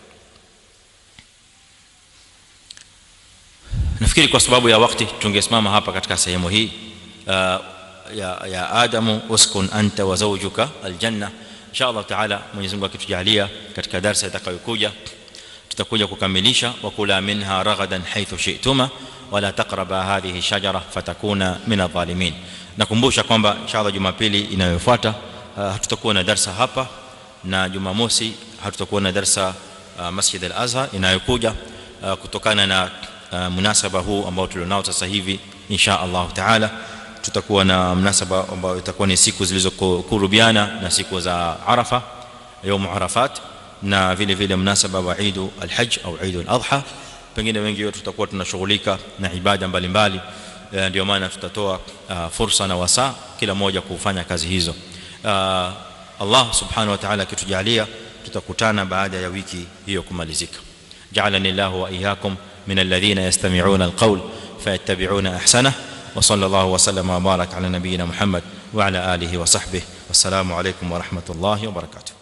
nafikiri kwa sababu ya wakati tungesimama hapa katika sehemu hii ya ya Adamu uskun anta wa zawjuka aljanna insha Allah taala Mwenyezi Mungu akitujalia katika darasa itakayokuja tutakuja kukamilisha wa kula minha ragadan haythu shi'tuma wala taqraba hadhihi shajara fatakuna min adh-dhalimin nakumbusha kwamba inshallah jumapili inayofuata hatutakuwa na darasa hapa na jumamosi hatutakuwa na darasa Masjid al-Azhar inayokuja kutokana na munasaba huu ambao tulionao sasa hivi insha Allah taala tutakuwa na mnasaba ambao itakuwa ni siku zilizokurubiana na siku za Arafa يوم Arafat na vile vile mnasaba wa Eid al-Hajj au Eid al-Adha pengine wengi wetu tutakuwa tunashughulika na ibada mbalimbali ndio maana tutatoa fursa na wasaa kila mmoja kufanya kazi hizo Allah subhanahu wa ta'ala akitujalia tutakutana baada ya wiki hiyo kumalizika ja'alani Allah wa iyyakum من الذين يستمعون القول فيتبعون احسنه وصلى الله وسلم وبارك على نبينا محمد وعلى اله وصحبه والسلام عليكم ورحمه الله وبركاته